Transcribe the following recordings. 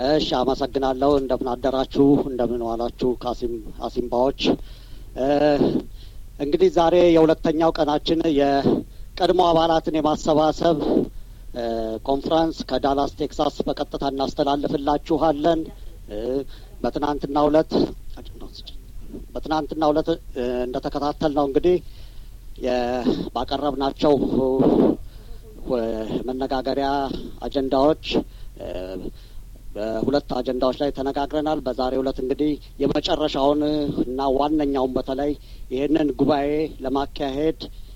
እሺ አመሰግናለሁ። እንደምን አደራችሁ፣ እንደምን ዋላችሁ ካሲም አሲምባዎች። እንግዲህ ዛሬ የሁለተኛው ቀናችን የቀድሞ አባላትን የማሰባሰብ ኮንፍረንስ ከዳላስ ቴክሳስ በቀጥታ እናስተላልፍላችኋለን። በትናንትናው ዕለት በትናንትናው ዕለት እንደተከታተል ነው እንግዲህ ባቀረብናቸው መነጋገሪያ አጀንዳዎች በሁለት አጀንዳዎች ላይ ተነጋግረናል። በዛሬው ዕለት እንግዲህ የመጨረሻውን እና ዋነኛውን በተለይ ይህንን ጉባኤ ለማካሄድ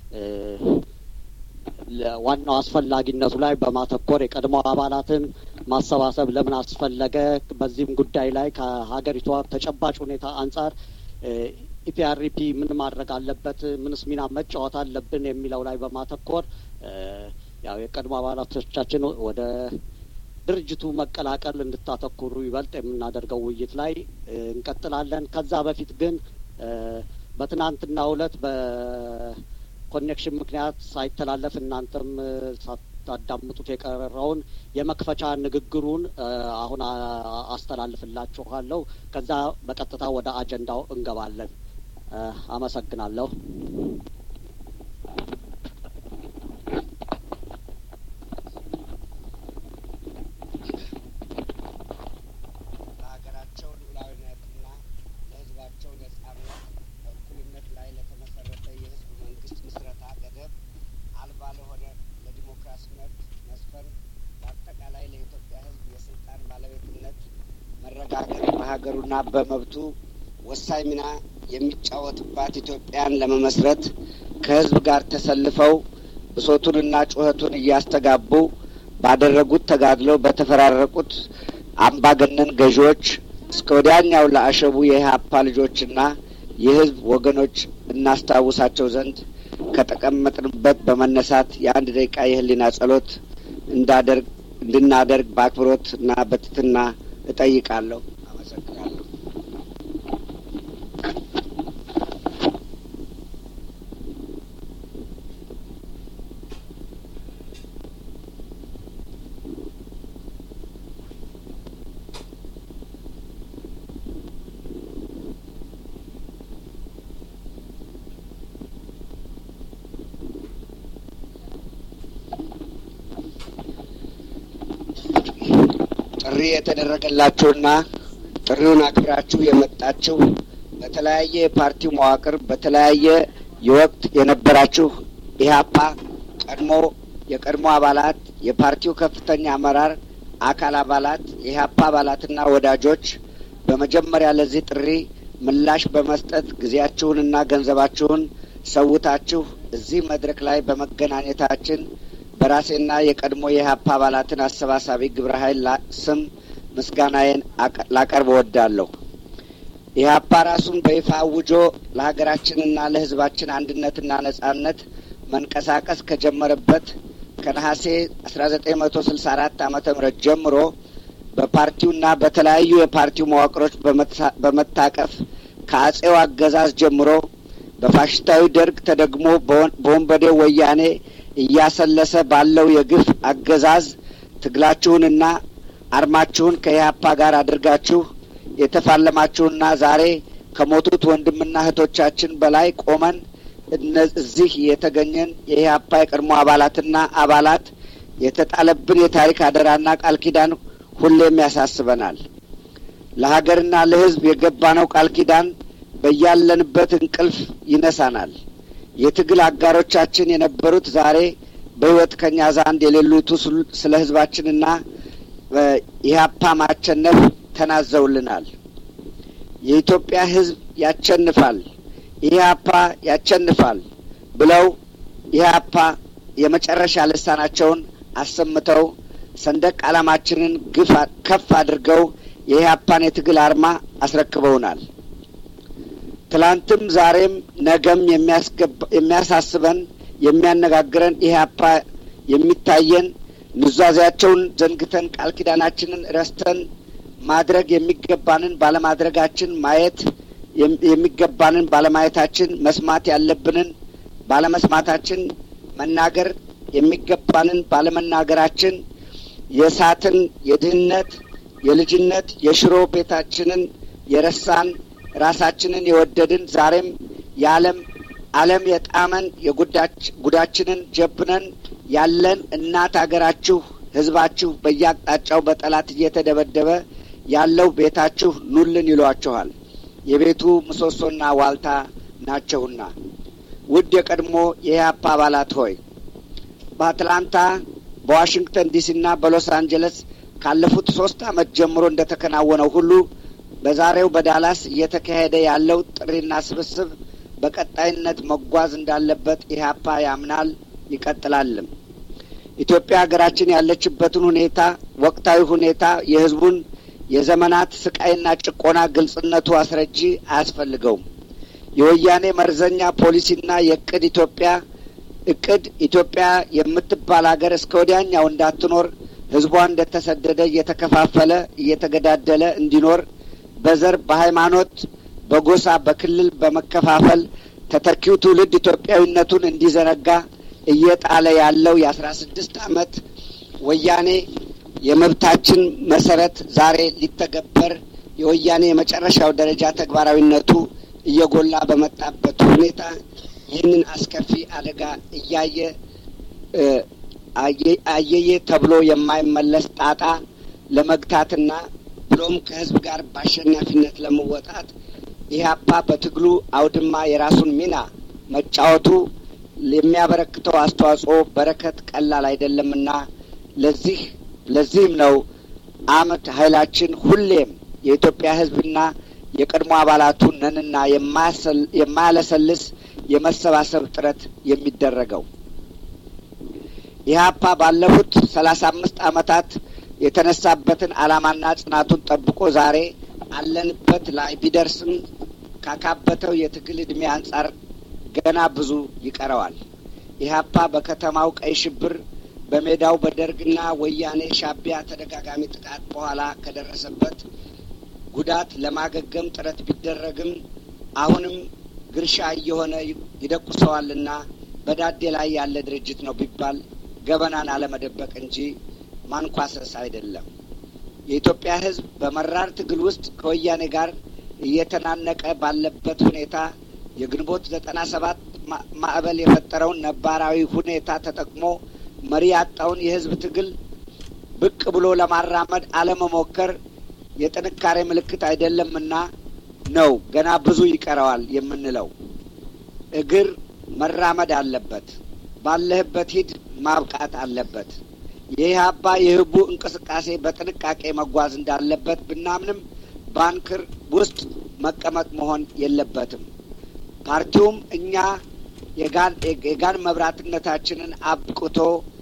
ዋናው አስፈላጊነቱ ላይ በማተኮር የቀድሞ አባላትን ማሰባሰብ ለምን አስፈለገ፣ በዚህም ጉዳይ ላይ ከሀገሪቷ ተጨባጭ ሁኔታ አንጻር ኢፒአርፒ ምን ማድረግ አለበት፣ ምንስ ሚና መጫወት አለብን የሚለው ላይ በማተኮር ያው የቀድሞ አባላቶቻችን ወደ ድርጅቱ መቀላቀል እንድታተኩሩ ይበልጥ የምናደርገው ውይይት ላይ እንቀጥላለን። ከዛ በፊት ግን በትናንትናው ዕለት በኮኔክሽን ምክንያት ሳይተላለፍ እናንተም ሳታዳምጡት የቀረውን የመክፈቻ ንግግሩን አሁን አስተላልፍላችኋለሁ። ከዛ በቀጥታ ወደ አጀንዳው እንገባለን። አመሰግናለሁ። ለሀገራቸው ሉዓላዊነትና ለሕዝባቸው ነጻነት በእኩልነት ላይ ለተመሰረተ የሕዝብ መንግስት ምስረታ ገደብ አልባ ለሆነ ለዲሞክራሲ መብት መስፈን በአጠቃላይ ለኢትዮጵያ ሕዝብ የስልጣን ባለቤትነት መረጋገጥ በሀገሩና በመብቱ ወሳኝ ሚና የሚጫወትባት ኢትዮጵያን ለመመስረት ከሕዝብ ጋር ተሰልፈው ብሶቱንና ጩኸቱን እያስተጋቡ ባደረጉት ተጋድሎ በተፈራረቁት አምባገነን ገዢዎች እስከ ወዲያኛው ለአሸቡ የኢህአፓ ልጆችና የህዝብ ወገኖች እናስታውሳቸው ዘንድ ከተቀመጥንበት በመነሳት የአንድ ደቂቃ የህሊና ጸሎት እንዳደርግ እንድናደርግ በአክብሮት እና በትህትና እጠይቃለሁ። አመሰግናለሁ። ጥሪ የተደረገላችሁና ጥሪውን አክብራችሁ የመጣችሁ በተለያየ የፓርቲው መዋቅር በተለያየ የወቅት የነበራችሁ ኢህአፓ ቀድሞ የቀድሞ አባላት፣ የፓርቲው ከፍተኛ አመራር አካል አባላት፣ የኢህአፓ አባላትና ወዳጆች በመጀመሪያ ለዚህ ጥሪ ምላሽ በመስጠት ጊዜያችሁንና ገንዘባችሁን ሰውታችሁ እዚህ መድረክ ላይ በመገናኘታችን በራሴና የቀድሞ የኢህአፓ አባላትን አሰባሳቢ ግብረ ኃይል ስም ምስጋናዬን ላቀርብ እወዳለሁ። ኢህአፓ ራሱን በይፋ አውጆ ለሀገራችንና ለሕዝባችን አንድነትና ነጻነት መንቀሳቀስ ከጀመረበት ከነሐሴ አስራ ዘጠኝ መቶ ስልሳ አራት ዓመተ ምህረት ጀምሮ በፓርቲውና በተለያዩ የፓርቲው መዋቅሮች በመታቀፍ ከአጼው አገዛዝ ጀምሮ በፋሽስታዊ ደርግ ተደግሞ በወንበዴው ወያኔ እያሰለሰ ባለው የግፍ አገዛዝ ትግላችሁንና አርማችሁን ከኢህአፓ ጋር አድርጋችሁ የተፋለማችሁና ዛሬ ከሞቱት ወንድምና እህቶቻችን በላይ ቆመን እዚህ የተገኘን የኢህአፓ የቀድሞ አባላትና አባላት የተጣለብን የታሪክ አደራና ቃል ኪዳን ሁሌም ያሳስበናል። ለሀገርና ለሕዝብ የገባነው ቃል ኪዳን በያለንበት እንቅልፍ ይነሳናል። የትግል አጋሮቻችን የነበሩት ዛሬ በሕይወት ከኛ ዘንድ የሌሉቱ ስለ ሕዝባችንና ኢህአፓ ማቸነፍ ተናዘውልናል። የኢትዮጵያ ሕዝብ ያቸንፋል፣ ኢህአፓ ያቸንፋል ብለው ኢህአፓ የመጨረሻ ልሳናቸውን አሰምተው ሰንደቅ ዓላማችንን ግፍ ከፍ አድርገው የኢህአፓን የትግል አርማ አስረክበውናል። ትላንትም ዛሬም ነገም የሚያሳስበን የሚያነጋግረን ኢህአፓ የሚታየን ኑዛዜያቸውን ዘንግተን ቃል ኪዳናችንን ረስተን ማድረግ የሚገባንን ባለማድረጋችን ማየት የሚገባንን ባለማየታችን መስማት ያለብንን ባለመስማታችን መናገር የሚገባንን ባለመናገራችን የእሳትን የድህነት የልጅነት የሽሮ ቤታችንን የረሳን ራሳችንን የወደድን ዛሬም የዓለም ዓለም የጣመን የጉዳችንን ጀብነን ያለን እናት አገራችሁ ሕዝባችሁ በየአቅጣጫው በጠላት እየተደበደበ ያለው ቤታችሁ ኑልን ይሏችኋል። የቤቱ ምሰሶና ዋልታ ናቸውና። ውድ የቀድሞ የኢህአፓ አባላት ሆይ በአትላንታ በዋሽንግተን ዲሲና በሎስ አንጀለስ ካለፉት ሶስት ዓመት ጀምሮ እንደተከናወነው ሁሉ በዛሬው በዳላስ እየተካሄደ ያለው ጥሪና ስብስብ በቀጣይነት መጓዝ እንዳለበት ኢህአፓ ያምናል፣ ይቀጥላልም። ኢትዮጵያ ሀገራችን ያለችበትን ሁኔታ፣ ወቅታዊ ሁኔታ፣ የህዝቡን የዘመናት ስቃይና ጭቆና ግልጽነቱ አስረጂ አያስፈልገውም። የወያኔ መርዘኛ ፖሊሲና የእቅድ ኢትዮጵያ እቅድ ኢትዮጵያ የምትባል ሀገር እስከ ወዲያኛው እንዳትኖር ህዝቧ እንደተሰደደ እየተከፋፈለ እየተገዳደለ እንዲኖር በዘር፣ በሃይማኖት፣ በጎሳ፣ በክልል በመከፋፈል ተተኪው ትውልድ ኢትዮጵያዊነቱን እንዲዘነጋ እየጣለ ያለው የአስራ ስድስት ዓመት ወያኔ የመብታችን መሰረት ዛሬ ሊተገበር የወያኔ የመጨረሻው ደረጃ ተግባራዊነቱ እየጎላ በመጣበት ሁኔታ ይህንን አስከፊ አደጋ እያየ አየየ ተብሎ የማይመለስ ጣጣ ለመግታትና ብሎም ከህዝብ ጋር በአሸናፊነት ለመወጣት ኢህአፓ በትግሉ አውድማ የራሱን ሚና መጫወቱ የሚያበረክተው አስተዋጽኦ በረከት ቀላል አይደለምና ለዚህ ለዚህም ነው አመት ኃይላችን ሁሌም የኢትዮጵያ ህዝብና የቀድሞ አባላቱ ነንና የማያለሰልስ የመሰባሰብ ጥረት የሚደረገው። ኢህአፓ ባለፉት ሰላሳ አምስት አመታት የተነሳበትን ዓላማና ጽናቱን ጠብቆ ዛሬ አለንበት ላይ ቢደርስም ካካበተው የትግል ዕድሜ አንጻር ገና ብዙ ይቀረዋል። ኢህአፓ በከተማው ቀይ ሽብር በሜዳው በደርግና ወያኔ ሻቢያ ተደጋጋሚ ጥቃት በኋላ ከደረሰበት ጉዳት ለማገገም ጥረት ቢደረግም አሁንም ግርሻ እየሆነ ይደቁሰዋልና በዳዴ ላይ ያለ ድርጅት ነው ቢባል ገበናን አለመደበቅ እንጂ ማንኳሰስ አይደለም። የኢትዮጵያ ሕዝብ በመራር ትግል ውስጥ ከወያኔ ጋር እየተናነቀ ባለበት ሁኔታ የግንቦት ዘጠና ሰባት ማዕበል የፈጠረውን ነባራዊ ሁኔታ ተጠቅሞ መሪ ያጣውን የሕዝብ ትግል ብቅ ብሎ ለማራመድ አለመሞከር የጥንካሬ ምልክት አይደለምና ነው ገና ብዙ ይቀረዋል የምንለው። እግር መራመድ አለበት። ባለህበት ሂድ ማብቃት አለበት። የኢህአፓ የህቡ እንቅስቃሴ በጥንቃቄ መጓዝ እንዳለበት ብናምንም ባንክር ውስጥ መቀመጥ መሆን የለበትም። ፓርቲውም እኛ የጋን መብራትነታችንን አብቅቶ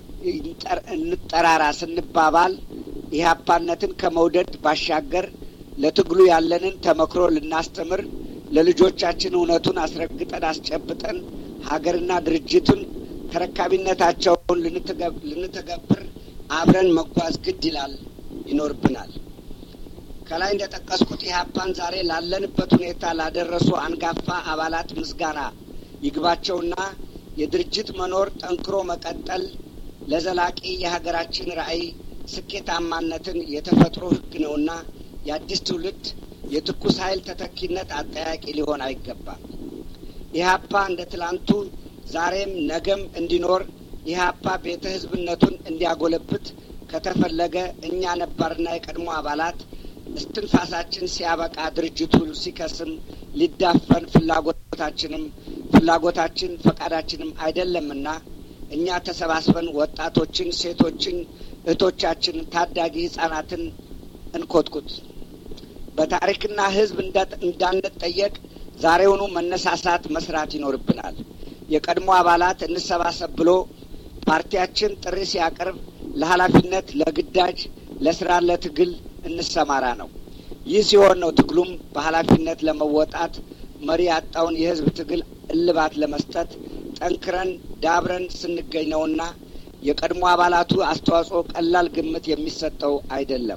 እንጠራራ ስንባባል ኢህአፓነትን ከመውደድ ባሻገር ለትግሉ ያለንን ተመክሮ ልናስተምር ለልጆቻችን እውነቱን አስረግጠን አስጨብጠን ሀገርና ድርጅቱን ተረካቢነታቸውን ልንተገብር አብረን መጓዝ ግድ ይላል ይኖርብናል። ከላይ እንደ ጠቀስኩት ኢህአፓን ዛሬ ላለንበት ሁኔታ ላደረሱ አንጋፋ አባላት ምስጋና ይግባቸውና የድርጅት መኖር ጠንክሮ መቀጠል ለዘላቂ የሀገራችን ራዕይ ስኬታማነትን የተፈጥሮ ሕግ ነውና የአዲስ ትውልድ የትኩስ ኃይል ተተኪነት አጠያቂ ሊሆን አይገባም። ኢህአፓ እንደ ትላንቱ ዛሬም ነገም እንዲኖር ኢህአፓ ቤተ ህዝብነቱን እንዲያጎለብት ከተፈለገ እኛ ነባርና የቀድሞ አባላት እስትንፋሳችን ሲያበቃ ድርጅቱ ሲከስም ሊዳፈን ፍላጎታችንም ፍላጎታችን ፈቃዳችንም አይደለምና እኛ ተሰባስበን ወጣቶችን፣ ሴቶችን፣ እህቶቻችን፣ ታዳጊ ህጻናትን እንኮትኩት። በታሪክና ህዝብ እንዳንጠየቅ ዛሬውኑ መነሳሳት መስራት ይኖርብናል። የቀድሞ አባላት እንሰባሰብ ብሎ ፓርቲያችን ጥሪ ሲያቀርብ ለኃላፊነት፣ ለግዳጅ፣ ለስራ፣ ለትግል እንሰማራ ነው። ይህ ሲሆን ነው ትግሉም በኃላፊነት ለመወጣት መሪ ያጣውን የህዝብ ትግል እልባት ለመስጠት ጠንክረን ዳብረን ስንገኝ ነውና የቀድሞ አባላቱ አስተዋጽኦ ቀላል ግምት የሚሰጠው አይደለም።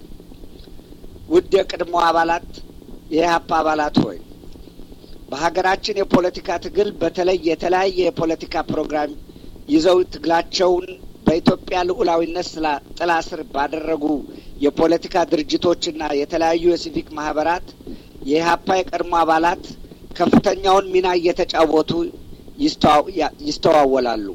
ውድ የቀድሞ አባላት የኢህአፓ አባላት ሆይ በሀገራችን የፖለቲካ ትግል በተለይ የተለያየ የፖለቲካ ፕሮግራም ይዘው ትግላቸውን በኢትዮጵያ ልዑላዊነት ጥላ ስር ባደረጉ የፖለቲካ ድርጅቶችና የተለያዩ የሲቪክ ማህበራት የኢህአፓ የቀድሞ አባላት ከፍተኛውን ሚና እየተጫወቱ ይስተዋወላሉ።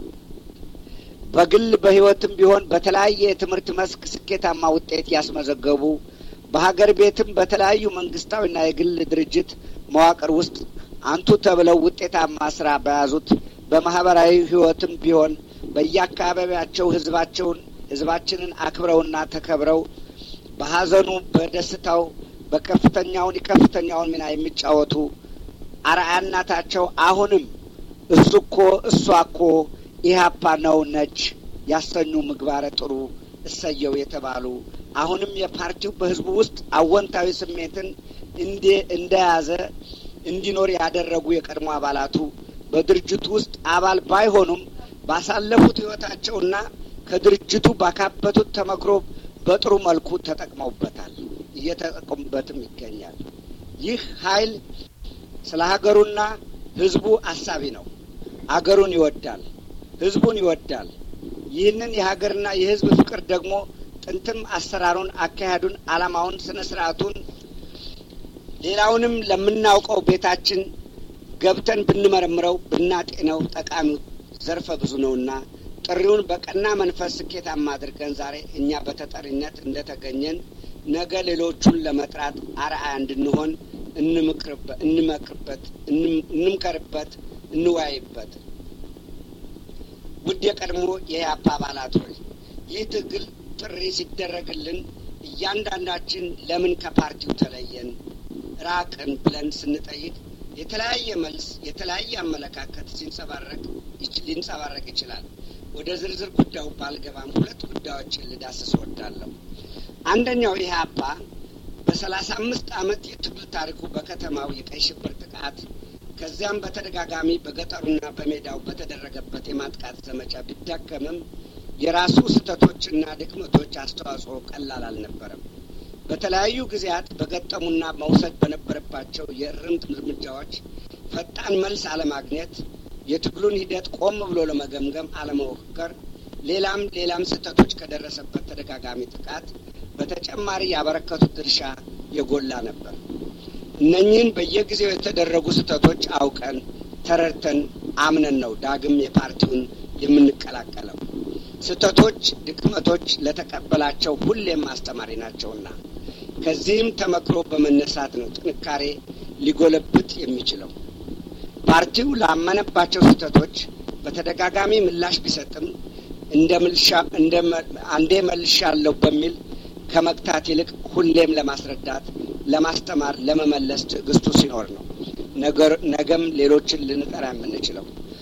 በግል በህይወትም ቢሆን በተለያየ የትምህርት መስክ ስኬታማ ውጤት ያስመዘገቡ በሀገር ቤትም በተለያዩ መንግስታዊና የግል ድርጅት መዋቅር ውስጥ አንቱ ተብለው ውጤታማ ስራ በያዙት በማህበራዊ ህይወትም ቢሆን በየአካባቢያቸው ህዝባቸውን ህዝባችንን አክብረውና ተከብረው በሀዘኑ በደስታው በከፍተኛውን የከፍተኛውን ሚና የሚጫወቱ አርአያነታቸው አሁንም እሱ እኮ እሷ እኮ ኢህአፓ ነው ነች ያሰኙ ምግባረ ጥሩ እሰየው የተባሉ አሁንም የፓርቲው በህዝቡ ውስጥ አወንታዊ ስሜትን እንደያዘ እንዲኖር ያደረጉ የቀድሞ አባላቱ በድርጅቱ ውስጥ አባል ባይሆኑም ባሳለፉት ህይወታቸውና ከድርጅቱ ባካበቱት ተመክሮ በጥሩ መልኩ ተጠቅመውበታል፣ እየተጠቀሙበትም ይገኛል። ይህ ኃይል ስለ ሀገሩና ህዝቡ አሳቢ ነው። አገሩን ይወዳል፣ ህዝቡን ይወዳል። ይህንን የሀገርና የህዝብ ፍቅር ደግሞ ጥንትም አሰራሩን፣ አካሄዱን፣ አላማውን፣ ስነ ስርዓቱን ሌላውንም ለምናውቀው ቤታችን ገብተን ብንመረምረው ብናጤነው ጠቃሚው ዘርፈ ብዙ ነውና ጥሪውን በቀና መንፈስ ስኬታማ አድርገን ዛሬ እኛ በተጠሪነት እንደተገኘን ነገ ሌሎቹን ለመጥራት አርአያ እንድንሆን እንመክርበት፣ እንምከርበት፣ እንወያይበት። ውድ የቀድሞ የኢህአፓ አባላት ሆይ ይህ ትግል ጥሪ ሲደረግልን እያንዳንዳችን ለምን ከፓርቲው ተለየን ራቅን ብለን ስንጠይቅ የተለያየ መልስ የተለያየ አመለካከት ሲንጸባረቅ ሊንጸባረቅ ይችላል። ወደ ዝርዝር ጉዳዩ ባልገባም ሁለት ጉዳዮችን ልዳስስ እወዳለሁ። አንደኛው ኢህአፓ በሰላሳ አምስት ዓመት የትግል ታሪኩ በከተማው የቀይ ሽብር ጥቃት ከዚያም በተደጋጋሚ በገጠሩና በሜዳው በተደረገበት የማጥቃት ዘመቻ ቢዳከምም የራሱ ስህተቶችና ድክመቶች አስተዋጽኦ ቀላል አልነበረም። በተለያዩ ጊዜያት በገጠሙና መውሰድ በነበረባቸው የእርምት እርምጃዎች ፈጣን መልስ አለማግኘት፣ የትግሉን ሂደት ቆም ብሎ ለመገምገም አለመሞከር፣ ሌላም ሌላም ስህተቶች ከደረሰበት ተደጋጋሚ ጥቃት በተጨማሪ ያበረከቱት ድርሻ የጎላ ነበር። እነኚህን በየጊዜው የተደረጉ ስህተቶች አውቀን ተረድተን አምነን ነው ዳግም የፓርቲውን የምንቀላቀለው። ስህተቶች፣ ድክመቶች ለተቀበላቸው ሁሌም አስተማሪ ናቸውና ከዚህም ተመክሮ በመነሳት ነው ጥንካሬ ሊጎለብት የሚችለው። ፓርቲው ላመነባቸው ስህተቶች በተደጋጋሚ ምላሽ ቢሰጥም እንደ ምልሻ እንደ አንዴ መልሻለሁ በሚል ከመግታት ይልቅ ሁሌም ለማስረዳት፣ ለማስተማር፣ ለመመለስ ትዕግስቱ ሲኖር ነው ነገር ነገም ሌሎችን ልንጠራ የምንችለው።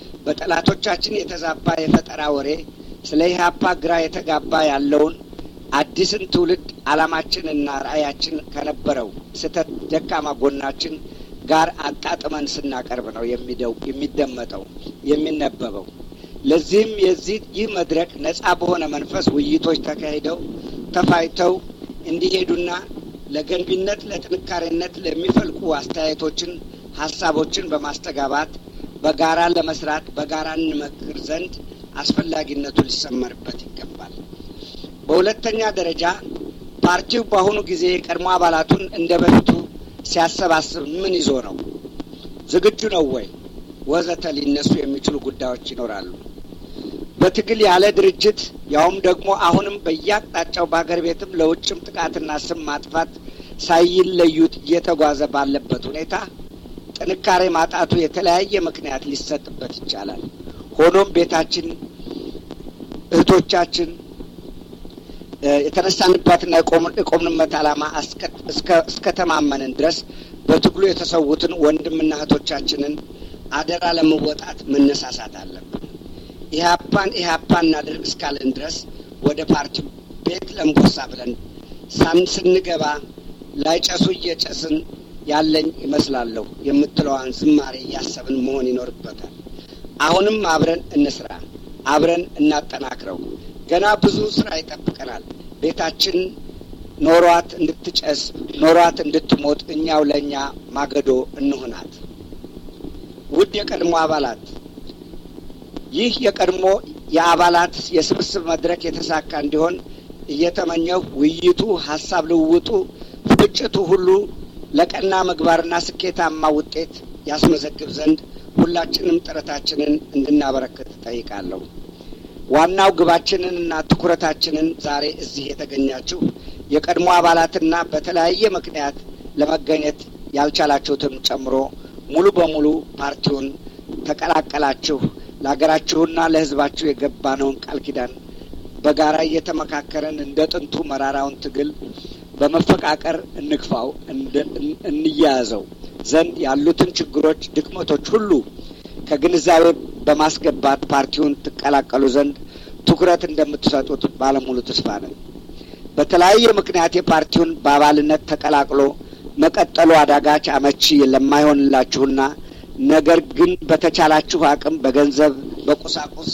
በጠላቶቻችን የተዛባ የፈጠራ ወሬ ስለ ኢህአፓ ግራ የተጋባ ያለውን አዲስን ትውልድ ዓላማችንና ራዕያችን ከነበረው ስህተት ደካማ ጎናችን ጋር አጣጥመን ስናቀርብ ነው የሚደመጠው የሚነበበው። ለዚህም የዚህ ይህ መድረክ ነጻ በሆነ መንፈስ ውይይቶች ተካሂደው ተፋይተው እንዲሄዱና ለገንቢነት፣ ለጥንካሬነት ለሚፈልቁ አስተያየቶችን፣ ሀሳቦችን በማስተጋባት በጋራ ለመስራት በጋራ እንመክር ዘንድ አስፈላጊነቱ ሊሰመርበት ይገባል። በሁለተኛ ደረጃ ፓርቲው በአሁኑ ጊዜ የቀድሞ አባላቱን እንደ በፊቱ ሲያሰባስብ ምን ይዞ ነው? ዝግጁ ነው ወይ? ወዘተ ሊነሱ የሚችሉ ጉዳዮች ይኖራሉ። በትግል ያለ ድርጅት ያውም ደግሞ አሁንም በየአቅጣጫው በሀገር ቤትም ለውጭም ጥቃትና ስም ማጥፋት ሳይለዩት እየተጓዘ ባለበት ሁኔታ ጥንካሬ ማጣቱ የተለያየ ምክንያት ሊሰጥበት ይቻላል። ሆኖም ቤታችን እህቶቻችን የተነሳንባትና የቆምንበት ዓላማ እስከ ተማመንን ድረስ በትግሉ የተሰዉትን ወንድምና እህቶቻችንን አደራ ለመወጣት መነሳሳት አለብን። ኢህአፓን ኢህአፓ እናድርግ እስካለን ድረስ ወደ ፓርቲው ቤት ለምቦሳ ብለን ሳን ስንገባ ላይጨሱ እየጨስን ያለኝ ይመስላለሁ የምትለዋን ዝማሬ እያሰብን መሆን ይኖርበታል። አሁንም አብረን እንስራ፣ አብረን እናጠናክረው። ገና ብዙ ስራ ይጠብቀናል። ቤታችን ኖሯት እንድትጨስ ኖሯት እንድትሞት እኛው ለእኛ ማገዶ እንሆናት። ውድ የቀድሞ አባላት ይህ የቀድሞ የአባላት የስብስብ መድረክ የተሳካ እንዲሆን እየተመኘሁ ውይይቱ፣ ሀሳብ ልውውጡ፣ ፍጭቱ ሁሉ ለቀና ምግባርና ስኬታማ ውጤት ያስመዘግብ ዘንድ ሁላችንም ጥረታችንን እንድናበረክት ጠይቃለሁ። ዋናው ግባችንንና ትኩረታችንን ዛሬ እዚህ የተገኛችሁ የቀድሞ አባላትና በተለያየ ምክንያት ለመገኘት ያልቻላችሁትም ጨምሮ ሙሉ በሙሉ ፓርቲውን ተቀላቀላችሁ ለሀገራችሁና ለሕዝባችሁ የገባነውን ቃል ኪዳን በጋራ እየተመካከረን እንደ ጥንቱ መራራውን ትግል በመፈቃቀር እንግፋው፣ እንያያዘው ዘንድ ያሉትን ችግሮች፣ ድክመቶች ሁሉ ከግንዛቤ በማስገባት ፓርቲውን ትቀላቀሉ ዘንድ ትኩረት እንደምትሰጡት ባለሙሉ ተስፋ ነን። በተለያየ ምክንያት የፓርቲውን በአባልነት ተቀላቅሎ መቀጠሉ አዳጋች አመቺ ለማይሆንላችሁና ነገር ግን በተቻላችሁ አቅም በገንዘብ፣ በቁሳቁስ፣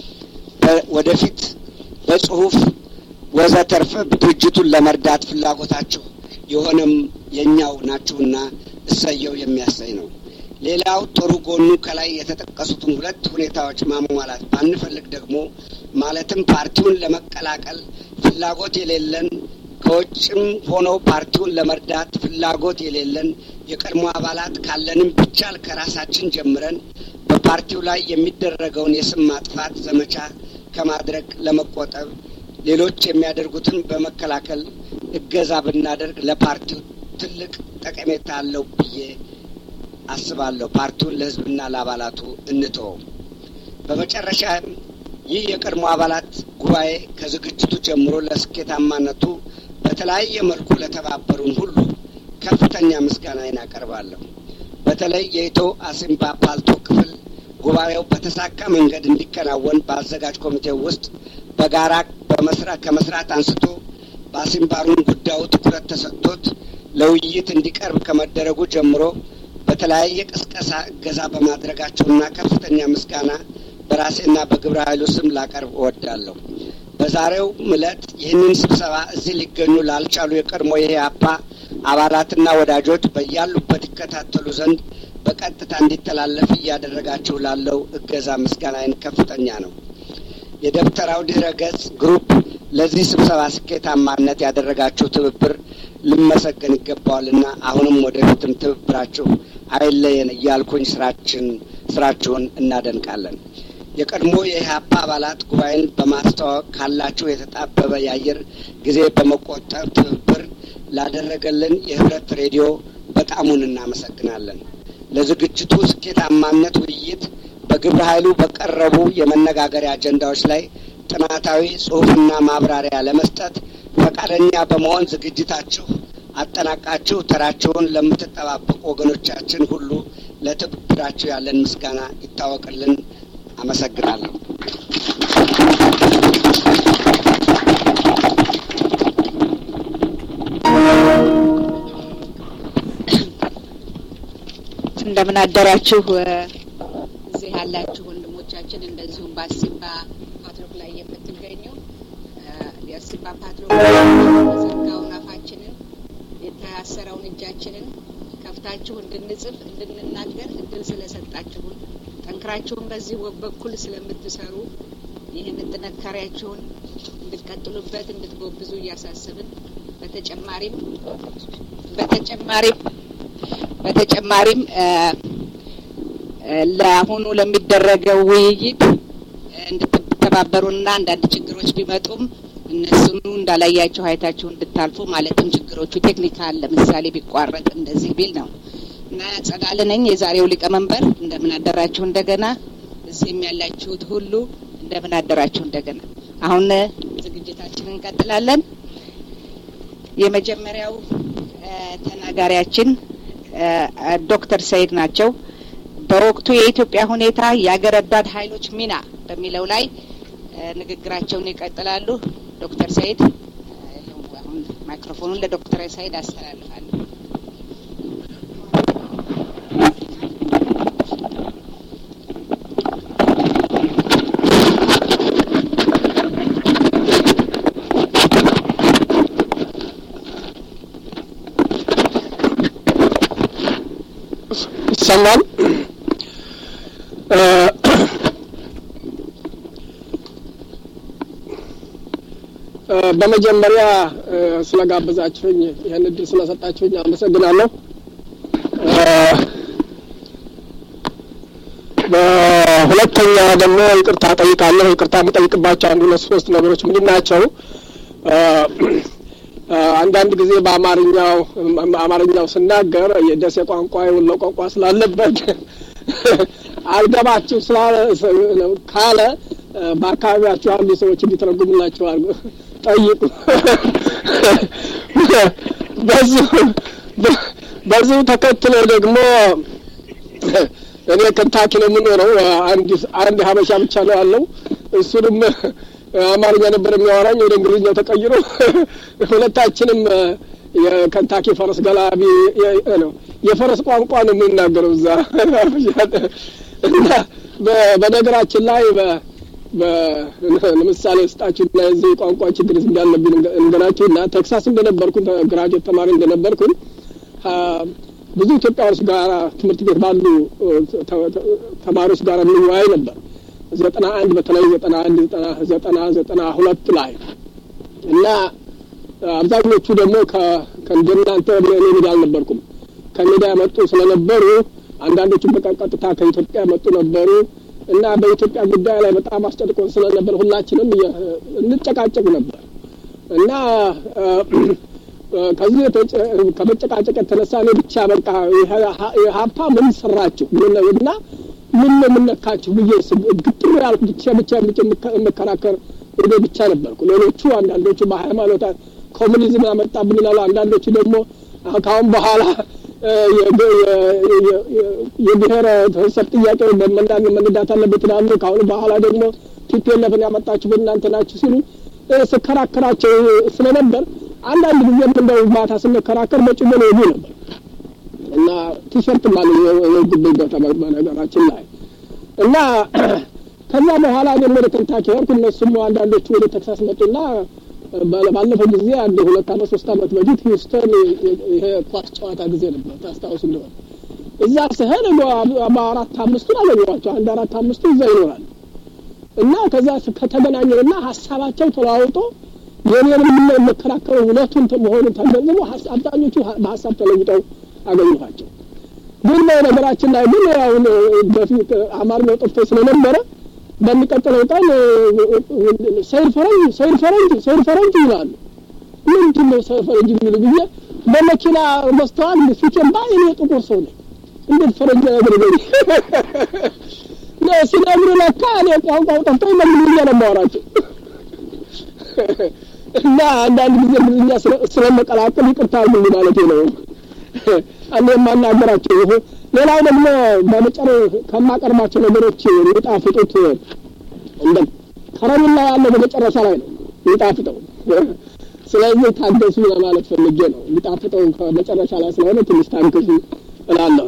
ወደፊት በጽሁፍ ወዘተርፈ ድርጅቱን ለመርዳት ፍላጎታችሁ የሆነም የእኛው ናችሁና እሰየው የሚያሰኝ ነው። ሌላው ጥሩ ጎኑ ከላይ የተጠቀሱትን ሁለት ሁኔታዎች ማሟላት ባንፈልግ ደግሞ ማለትም ፓርቲውን ለመቀላቀል ፍላጎት የሌለን ከውጭም ሆኖ ፓርቲውን ለመርዳት ፍላጎት የሌለን የቀድሞ አባላት ካለንም ቢቻል ከራሳችን ጀምረን በፓርቲው ላይ የሚደረገውን የስም ማጥፋት ዘመቻ ከማድረግ ለመቆጠብ ሌሎች የሚያደርጉትን በመከላከል እገዛ ብናደርግ ለፓርቲው ትልቅ ጠቀሜታ አለው ብዬ አስባለሁ። ፓርቲውን ለሕዝብና ለአባላቱ እንተወው። በመጨረሻ ይህ የቀድሞ አባላት ጉባኤ ከዝግጅቱ ጀምሮ ለስኬታማነቱ በተለያየ መልኩ ለተባበሩን ሁሉ ከፍተኛ ምስጋናዬን አቀርባለሁ። በተለይ የኢትዮ አሲምባ ፓልቶ ክፍል ጉባኤው በተሳካ መንገድ እንዲከናወን በአዘጋጅ ኮሚቴው ውስጥ በጋራ በመስራት ከመስራት አንስቶ በአሲምባሩን ጉዳዩ ትኩረት ተሰጥቶት ለውይይት እንዲቀርብ ከመደረጉ ጀምሮ በተለያየ ቅስቀሳ እገዛ በማድረጋቸውና ከፍተኛ ምስጋና በራሴና በግብረ ኃይሉ ስም ላቀርብ እወዳለሁ። በዛሬው ዕለት ይህንን ስብሰባ እዚህ ሊገኙ ላልቻሉ የቀድሞ የኢህአፓ አባላትና ወዳጆች በያሉበት ይከታተሉ ዘንድ በቀጥታ እንዲተላለፍ እያደረጋችሁ ላለው እገዛ ምስጋናዬን ከፍተኛ ነው። የደብተራው ድህረ ገጽ ግሩፕ ለዚህ ስብሰባ ስኬታማነት ያደረጋችሁ ትብብር ልመሰገን ይገባዋልና አሁንም ወደፊትም ትብብራችሁ አይለየን እያልኩኝ ስራችን ስራችሁን እናደንቃለን። የቀድሞ የኢህአፓ አባላት ጉባኤን በማስተዋወቅ ካላችሁ የተጣበበ የአየር ጊዜ በመቆጠብ ትብብር ላደረገልን የህብረት ሬዲዮ በጣሙን እናመሰግናለን። ለዝግጅቱ ስኬታማነት ውይይት በግብረ ኃይሉ በቀረቡ የመነጋገሪያ አጀንዳዎች ላይ ጥናታዊ ጽሑፍና ማብራሪያ ለመስጠት ፈቃደኛ በመሆን ዝግጅታችሁ አጠናቃችሁ ተራችሁን ለምትጠባበቁ ወገኖቻችን ሁሉ ለትብብራችሁ ያለን ምስጋና ይታወቅልን። አመሰግናለሁ። እንደምን አደራችሁ እዚህ ያላችሁ ወንድሞቻችን፣ እንደዚሁም በአሲምባ ፓትሮክ ላይ የምትገኙ የአሲምባ ፓትሮክ የዘጋውን አፋችንን የታሰረውን እጃችንን ከፍታችሁ እንድንጽፍ እንድንናገር እድል ስለሰጣችሁን ጠንክራችሁን በዚህ በኩል ስለምትሰሩ ይህንን ጥንካሬያችሁን እንድትቀጥሉበት እንድትጎብዙ እያሳስብን በተጨማሪም በተጨማሪም በተጨማሪም ለአሁኑ ለሚደረገው ውይይት እንድትተባበሩና አንዳንድ ችግሮች ቢመጡም እነሱኑ እንዳላያችሁ አይታችሁ እንድታልፉ ማለትም ችግሮቹ ቴክኒካል ለምሳሌ ቢቋረጥ እንደዚህ ቢል ነው እና ጸዳለ ነኝ የዛሬው ሊቀመንበር። እንደምን አደራችሁ እንደገና። እዚህም ያላችሁት ሁሉ እንደምን አደራችሁ እንደገና። አሁን ዝግጅታችንን እንቀጥላለን። የመጀመሪያው ተናጋሪያችን ዶክተር ሰይድ ናቸው። በወቅቱ የኢትዮጵያ ሁኔታ የአገር ወዳድ ኃይሎች ሚና በሚለው ላይ ንግግራቸውን ይቀጥላሉ። ዶክተር ሰይድ አሁን ማይክሮፎኑን ለዶክተር ሰይድ አስተላልፋለሁ። ይሰማል። በመጀመሪያ ስለጋበዛችሁኝ ይህን እድል ስለሰጣችሁኝ አመሰግናለሁ። በሁለተኛ ደግሞ ይቅርታ ጠይቃለሁ። ይቅርታ የምጠይቅባቸው አንድ ሁለት ሶስት ነገሮች ምንድን ናቸው? አንዳንድ ጊዜ በአማርኛው አማርኛው ስናገር የደሴ ቋንቋ የወሎ ቋንቋ ስላለበት አልገባችሁ ስላለ ካለ በአካባቢያችሁ ያሉ ሰዎች እንዲተረጉምላችሁ አድርጉ ጠይቁ። በዚሁ በዚሁ ተከትሎ ደግሞ እኔ ከንታኪ ነው የምኖረው። አንድ አንድ ሀበሻ ብቻ ነው ያለው። እሱንም አማርኛ ነበር የሚያወራኝ ወደ እንግሊዝኛው ተቀይሮ ሁለታችንም የከንታኪ ፈረስ ገላቢ ነው የፈረስ ቋንቋ ነው የምንናገረው እዛ እና በነገራችን ላይ ለምሳሌ ስጣችሁ እና የዚህ ቋንቋ ችግር እንዳለብኝ እንገራችሁ እና ቴክሳስ እንደነበርኩኝ ግራጁዌት ተማሪ እንደነበርኩኝ ብዙ ኢትዮጵያዎች ጋር ትምህርት ቤት ባሉ ተማሪዎች ጋር እንወያይ ነበር። ዘጠና አንድ በተለይ ዘጠና አንድ ዘጠና ዘጠና ዘጠና ሁለት ላይ እና አብዛኞቹ ደግሞ ከእንደናንተ እኔ ሜዳ አልነበርኩም ከሜዳ ያመጡ ስለነበሩ አንዳንዶቹ በቀጥታ ከኢትዮጵያ ያመጡ ነበሩ እና በኢትዮጵያ ጉዳይ ላይ በጣም አስጨንቆን ስለነበር ሁላችንም እንጨቃጨቅ ነበር እና ከዚህ ከመጨቃጨቅ የተነሳ እኔ ብቻ በቃ ሀፓ ምን ሰራችሁ እና ምን ነው የምነካችሁ ብዬ ግጥር ያልኩ ብቻ ብቻ የምከራከር እኔ ብቻ ነበርኩ። ሌሎቹ አንዳንዶቹ በሃይማኖት ኮሙኒዝም ያመጣብን ይላሉ። አንዳንዶቹ ደግሞ ከአሁን በኋላ የብሔረ ተሰብ ጥያቄ መነዳት አለበት ይላሉ። ከአሁን በኋላ ደግሞ ቲፒኤልኤፍን ያመጣችሁት እናንተ ናችሁ ሲሉ ስከራከራቸው ስለነበር አንዳንድ ጊዜም እንደው ማታ ስንከራከር በጭሞ ነው ይሉ ነበር እና ቲሸርት ማለት የጉብኝ ቦታ በነገራችን ላይ እና ከዛ በኋላ ደግሞ ወደ ከንታኪ ሄድኩ። እነሱም አንዳንዶቹ ወደ ቴክሳስ መጡና ባለፈው ጊዜ አንድ ሁለት አመት ሶስት አመት በፊት ሂውስተን ይሄ ኳስ ጨዋታ ጊዜ ነበር ታስታውሱ እንደሆነ እዛ ስሄድ በአራት አምስቱን አገኘኋቸው። አንድ አራት አምስቱ እዛ ይኖራል እና ከዛ ከተገናኘንና ሀሳባቸው ተለዋውጦ የኔንም የምከራከሩ ሁለቱን መሆኑን ተገንዝቦ አብዛኞቹ በሀሳብ ተለውጠው አገኘኋቸው። ግን በነገራችን ላይ ግን አሁን በፊት አማርኛው ጠፍቶ ስለነበረ በሚቀጥለው ቀን ሰይድ ፈረንጅ ሰይድ ፈረንጅ ሰይድ ፈረንጅ ይላሉ። ምንድን ነው ሰይድ ፈረንጅ የሚሉ ብዬ በመኪና መስተዋል ፊቴን ባይ እኔ ጥቁር ሰው ነኝ እንዴት ፈረንጅ ያደርገኝ ሲነግሩ ለካ እኔ ቋንቋው ጠፍቶ በእንግሊዝኛ ነው የማወራቸው እና አንዳንድ ጊዜ እንግሊዝኛ ስለመቀላቀል ይቅርታ አድርጉልኝ ማለት ነው። እኔ የማናገራቸው ይሄ ሌላው ደግሞ በመጨረ ከማቀርባቸው ነገሮች የሚጣፍጡት እንደ ከረሜላ ያለው በመጨረሻ ላይ ነው የሚጣፍጠው። ስለዚህ ታገሱ ለማለት ፈልጌ ነው። የሚጣፍጠው ከመጨረሻ ላይ ስለሆነ ትንሽ ታገሱ እላለሁ።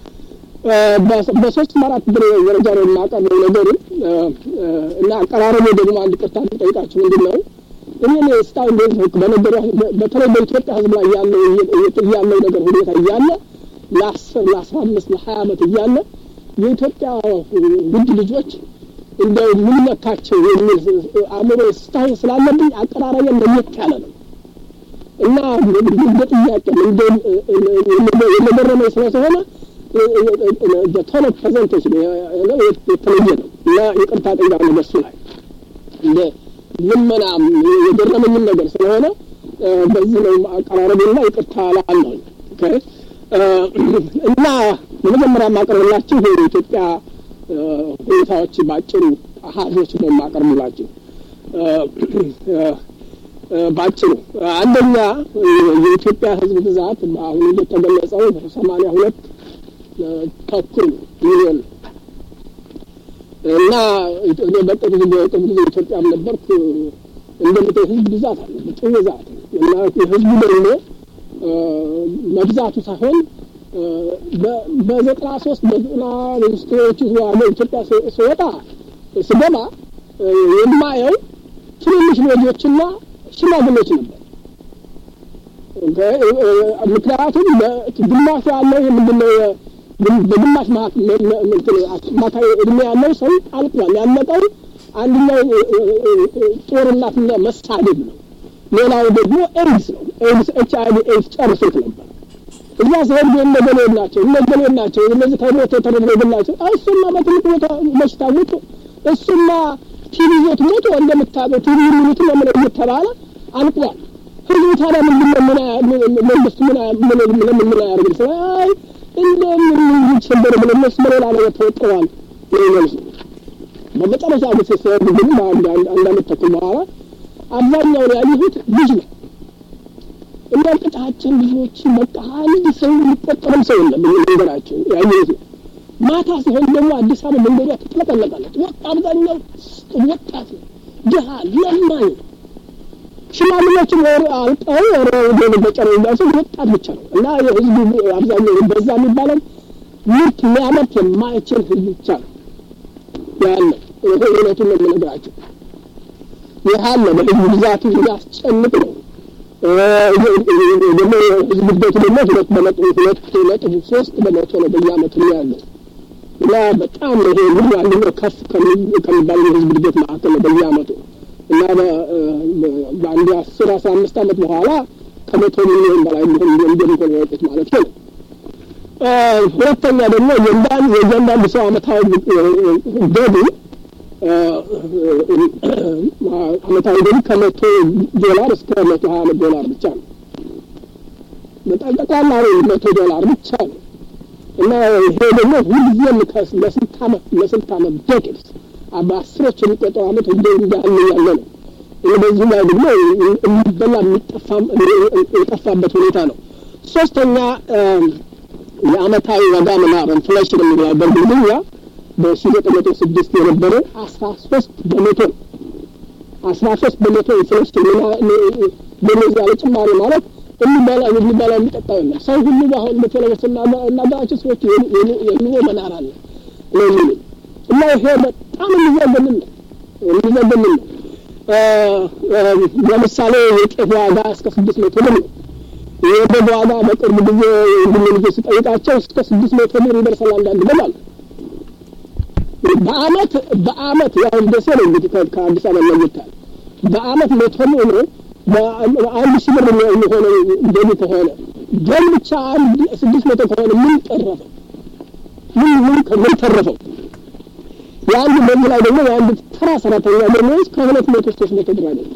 በሶስት አራት ደረጃ ነው የማቀርበው ነገሩን እና አቀራረቡ ደግሞ አንድ ቅርታ ጠይቃችሁ ምንድን ነው እኔ እስካሁን ድረስ በነገሩ በተለይ በኢትዮጵያ ሕዝብ ላይ ያለው ያለው ነገር ሁኔታ እያለ ለአስር ለአስራ አምስት ለሀያ ዓመት እያለ የኢትዮጵያ ውድ ልጆች እንደው ምን ነካቸው የሚል አእምሮ እስካሁን ስላለብኝ አቀራረቤን ለየት ያለ ነው እና እንደ ጥያቄ የመገረመኝ ስለሆነ ቶሎ ፕሬዘንቴሽን የተለየ ነው እና ይቅርታ ጠይቃለሁ በሱ ላይ እንደ ልመና የገረመኝም ነገር ስለሆነ በዚህ ነው አቀራረቤና ይቅርታ ላለሁ እና በመጀመሪያ የማቀርብላችሁ የኢትዮጵያ ሁኔታዎች ባጭሩ አሀዞች ነው የማቀርብላችሁ ባጭሩ አንደኛ የኢትዮጵያ ህዝብ ብዛት አሁን እንደተገለጸው ሰማንያ ሁለት ተኩል ሚሊዮን እና እኔ በቅርብ በቅርብ ጊዜ ኢትዮጵያም ነበርኩ። እንደምታይ ህዝብ ብዛት አለ፣ በጣም ብዛት እና ህዝቡ ደግሞ መብዛቱ ሳይሆን በዘጠና ሶስት በዘጠና ሚኒስትሮች ያለው ኢትዮጵያ ስወጣ ስገባ የማየው ትንንሽ ልጆችና ሽማግሌዎች ነበር። ምክንያቱም ግማሹ ያለው ምንድነው በግማሽ ማካይ እድሜ ያለው ሰው አልቋል። ያለቀው አንደኛው ጦርነትና መሳደብ ነው። ሌላው ደግሞ ኤድስ ነው። ኤድስ ኤች አይ ቪ ኤድስ ጨርሶት ነበር። እዛ ሲሄድ ግን እነገሌ ናቸው እነገሌ ናቸው እነዚህ ከሞት የተረፈ ናቸው። እሱማ በትልቅ ቦታ በሽታ ሞቶ እሱማ ቲቪ ይዞት ሞቶ እንደምታውቀው ቲቪ የሚሉት ለምን እየተባለ አልቋል። ህዝቡ ታዲያ ምንድን ነው ምን መንግስት ምን ምን ምን ያደርግ ስላይ እንደምን ይችላል ብለው እነሱ በሌላ ነገር ተወጥረዋል ይመልሱ በመጨረሻ ጊዜ ሲሰሩ ግን በአንድ አንድ አመት ተኩል በኋላ አብዛኛውን ያየሁት ልጅ ነው። እና ቅጣችን ልጆች በቃ አንድ ሰው ሊቆጠርም ሰው የለም መንገዳቸው ያየሁት ነው። ማታ ሲሆን ደግሞ አዲስ አበባ መንገዷ ትጥለቀለቃለች። ወጥ አብዛኛው ወጣት ነው፣ ድሃ ለማኝ ሽማግሌዎችም ወር አልቀው ወር ወደ በጨረ እንዳሱ ወጣት ብቻ ነው እና የህዝቡ አብዛኛው በዛ የሚባለው ምርት ሊያመርት የማይችል ህዝብ ብቻ ነው ያለ። ይሄ እውነቱን ነው የምነግራቸው። ይህ አለ በህዝብ ብዛቱ ያስጨንቅ ነው። ደግሞ ህዝብ እድገቱ ደግሞ ሁለት በመቶ ሁለት ነጥብ ሶስት በመቶ ነው በየአመቱ ነው ያለው እና በጣም ይሄ ምን ያለ ከፍ ከሚባል የህዝብ እድገት መካከል ነው በየአመቱ እና በአንድ አስር አስራ አምስት አመት በኋላ ከመቶ ሚሊዮን በላይ ሊሆን እንደሚሆን ያወጡት ማለት ነው። ሁለተኛ ደግሞ የእያንዳንዱ ሰው አመታዊ ገቢ አመታዊ ገቢ ከመቶ ዶላር እስከ መቶ ሀያ አመት ዶላር ብቻ ነው። በጣም ጠቅላላ መቶ ዶላር ብቻ ነው እና ይሄ ደግሞ ሁልጊዜም ለስንት አመት ለስንት አመት ዴኬድስ በአስሮች የሚቆጠሩ አመት እንደ እንዳለ ያለ ነው። በዚህ ላይ ደግሞ የሚበላ የጠፋበት ሁኔታ ነው። ሶስተኛ የአመታዊ ዋጋ መናር ኢንፍሌሽን የሚለው በእንግሊዝኛ በሺ ዘጠኝ መቶ ስድስት የነበረ አስራ ሶስት በመቶ አስራ ሶስት በመቶ ኢንፍሌሽን በነዚ ያለ ጭማሪ ማለት የሚበላ የሚበላ የሚጠጣ የለም። ሰው ሁሉ አሁን በተለይ ስናገራቸው ሰዎች የኑሮ መናር አለ ነው የሚሉ እና ይሄ በጣም የሚዘገንን ነው የሚዘገንን ነው። ለምሳሌ የጤፍ ዋጋ እስከ ስድስት መቶ ብር ነው። የበግ ዋጋ በቅርብ ጊዜ እንግዲህ ልጆች ስጠይቃቸው እስከ ስድስት መቶ ብር ይደርሳል አንዳንድ በግ አለ። በአመት በአመት ያው ደሴ ነው እንግዲህ ከአዲስ አበባ ለይታል በአመት መቶ ብር አንድ ሺህ ብር የሚሆነው ገቢ ከሆነ ገቢ ብቻ አንድ ስድስት መቶ ከሆነ ምን ጠረፈው? ምን ምን ምን ተረፈው? የአንድ በዚህ ላይ ደግሞ የአንድ ተራ ሰራተኛ ደሞዝ ከሁለት መቶ ሶስት መቶ ብር አይደለም።